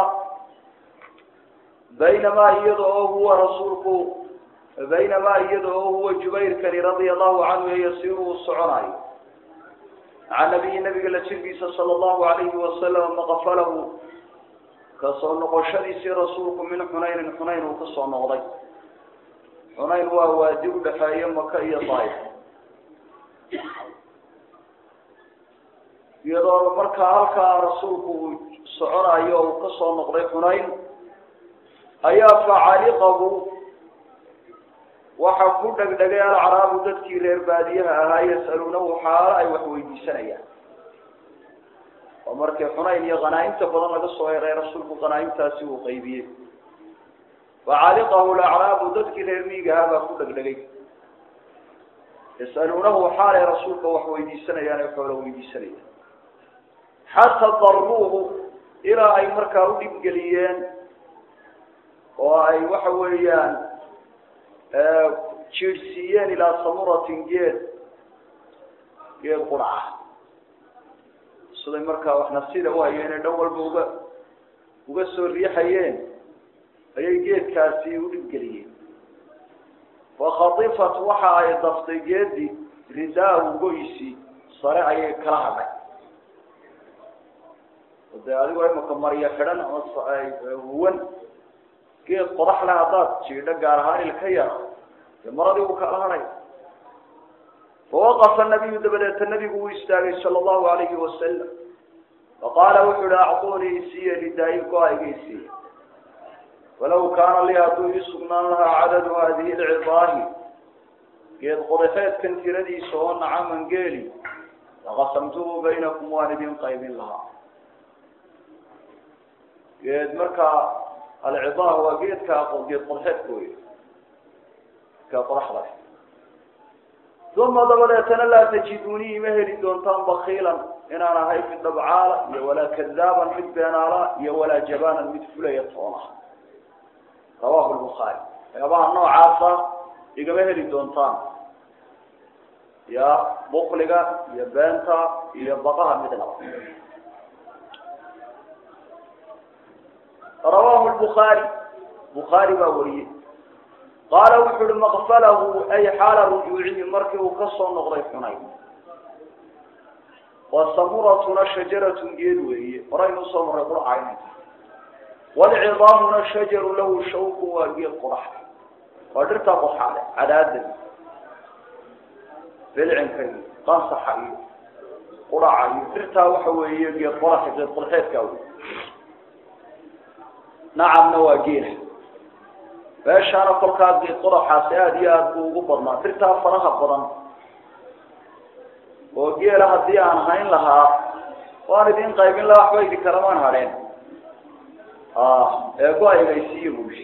baynamaa iyada oo huwa rasuulku baynamaa iyada oo huwa jubayrkani radia allahu canhu ee yasiiru uu soconayo maca nabiyi nabiga la jirkiisa sala allahu alayhi wasalam maqfalahu kasoo noqoshadiisii rasuulku min xunaynin xunayn uu kasoo noqday xunayn waa waadi udhaxeeya maka iyo daif iyadoo markaa halkaa rasuulku uu soconayo uu kasoo noqday xunayn ayaa facaliqahu waxa ku dhegdhegay alcaraabu dadkii reer baadiyaha ahaa yasaluunahu xaalo ay wax weydiisanayaan oo markii xunayn iyo qanaaimta badan laga soo heray rasuulku qanaaimtaasi uu qaybiyey facaliqahu alacraabu dadkii reer miiga ahaa baa ku dhegdhegay yasaluunahu xaalay rasuulka wax weydiisanayaan ee xoolo weydiisanayaan xataa daruuhu ilaa ay markaa u dhibgeliyeen oo ay waxa weeyaan jiidhsiiyeen ilaa samuratin geed geed quraca siday markaa wax nafsida u hayeen ee dhan walba uga uga soo riixayeen ayay geedkaasi u dhibgeliyeen fakhatifat waxa ay daftay geedi ridaahu goysi sare ayay kala hadhay de adigoo imaka maryo xidhan ama huwan geed qodax leh haddaad jiidho gaar ahaan ilka yar dee maradii uu kala hadhay fawaqafa nabiyu dabadeeta nabigu uu istaagay sala allahu alayhi wasalam faqaala wuxu uhi acطunii isiiye ridaayi go-ayga isiiye walaw kaana lii hadduu ii sugnaan lahaa cadadu hadihi lcidaahi geed qodaxeedkan tiradiisa oo nacaman geeli laqasamtuhu baynakum waan idin qaybin lahaa geed markaa alcidaah waa geedka geed qodaxeedka wey ka qodaxda uma dabadeetana laa tajidunii ima heli doontaan bakiilan inaan ahay mid dhabcaala iyo walaa kadaaban mid beenaala iyo walaa jabaanan mid fulaya toona rawahu lbukhaari waxyaabaha noocaasa igama heli doontaan ya bukliga iyo beenta iyo baqaha midnaba rawahu lbukhaari bukhaari baa wariyey qaala wuxu uhi maqfalahu ay xaala rujuucihi markii uu kasoo noqday xunay wa samuratuna shajaratun geed weeye horaynu usoo marray qurcayn walcidaamuna shajaru lahu shawku waa geed qodax waa dhirtaa qoxaale cadaada bilcinka iyo qansaxa iyo quraca iyo dhirtaa waxa weeye geed qodax geed qodaxeedkaa wey nacamna waa geela meeshaana kolkaa geed qodaxaasi aada iyo aada buu ugu badnaa dirtaa faraha badan oo geela haddii aan hayn lahaa waan idin qaybin lahaa waxba idin kalamaan hadheen ee go-aygaysiiya buushi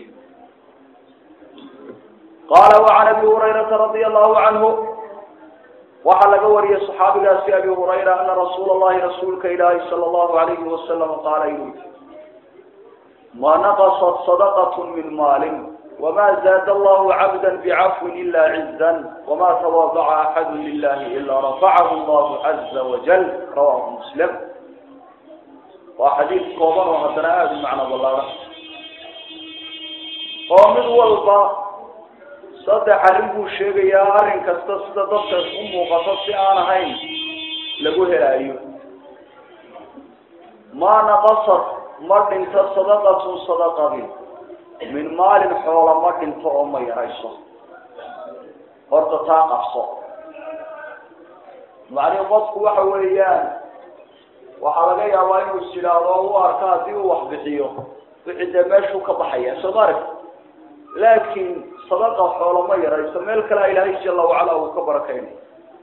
qaala wacan abi hurayrata radia allahu canhu waxaa laga wariyay saxaabigaasi abi hurayra ana rasuula allahi rasuulka ilaahi sala allahu alayhi wasalam qaala inuu ma naqasat sadaqat min maalin wma zaad allahu cabda bicafwin ila ciza wma tawaadaca axadu lilahi ila rafacahu allahu caza wajal rawahu muslim waa xadiid kooban oo haddana aada u macno ballaada oo mid walba saddex arrin buu sheegayaa arrin kasta sida dadka u muuqato si aan ahayn lagu helaayo maa naqasad ma dhinto sadaqatun sadaqadin min maalin xoola ma dhinto oo ma yarayso horta taa qabso macnihi qofku waxa weeyaan waxaa laga yaabaa inuu is yidhaahdo u arko haddii uu wax bixiyo wixii dee meeshuu ka baxaya soo ma arag laakiin sadaqa xoolo ma yarayso meel kalea ilaahay jala wacala uu ka barakaynay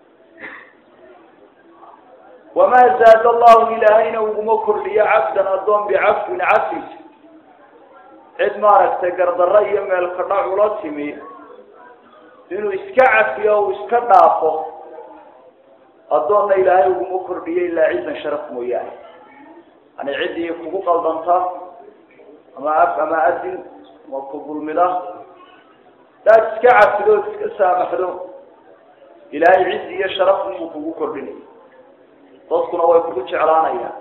wamaa zaada allahu ilaahayna uguma kordhiyo cabdan addoon bicafwin cafis cid maaragtay gardarro iyo meel kadhac ula timi inuu iska cafiyo uu iska dhaafo addoonna ilaahay uguma kordhiyo ilaa cidan sharaf mooyaane yani ciddii kugu qaldanta ama af ama adin ama ku dulmida daad iska cafido od iska saamaxdo ilaahay cizi iyo sharaf inuu kugu kordhinay dadkuna way kugu jeclaanayaan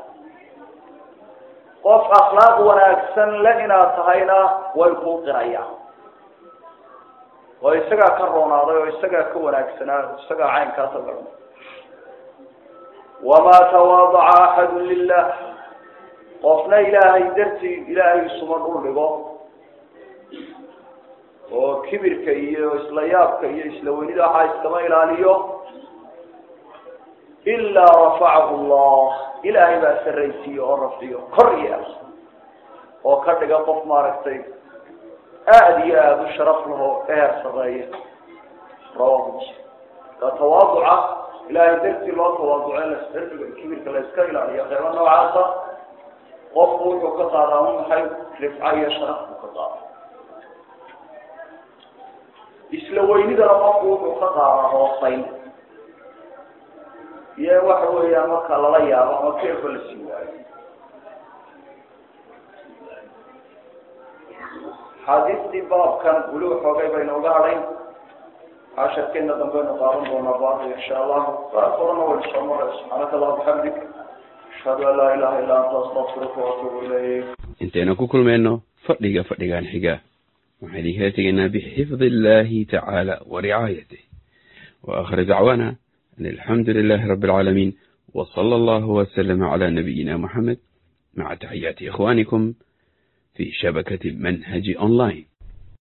qof akhlaaq wanaagsan le inaad tahayna way kuu qirayaan oo isagaa ka roonaaday oo isagaa ka wanaagsanaa isagaa caynkaasa garan wamaa tawaadaca axadu lilah qofna ilaahay dartii ilaahay isuma dhul dhigo oo kibirka iyo isla yaabka iyo isla weynida waxaa iskama ilaaliyo ilaa rafacahu llah ilaahay baa saraysiiyo oo rafciyo kor yeela oo ka dhiga qof maaragtay aada iyo aada u sharaf laho eher sareeya rawahu muslim ka tawaaduca ilaahay dartii loo tawaaduco in lasdarbiga kibirka la iska ilaaliyo qeybo noocaasa qofku wuxuu ka qaadaa un maxay rifca iyo sharaf buu ka qaada isla weynidana qofku wuxuu ka qaadaa hoosayn iyo waxa weeyaan marka lala yaabo ama keerba la sii waayo xaadiistii baabkan weli waxoogay baynu uga hadhayn casharkeena dambaynu qaadan doonaa baada insha allahu qaar korana waynu soo maray subxaanaka allah bixamdik ashhadu an laa ilaha illa anta astaqfiruka waatuubu ilayk intaynu ku kulmayno fadhiga fadhigan xiga waxaan idinkala tegaynaa bixifdi illahi tacaala wa ricaayatih wa aakhir dacwaana an alxamdu lilahi rabi alcaalamiin wa sala allahu waslama cala nabiyina muxamed maca taxiyaati ikhwanikum fi shabakati manhaji online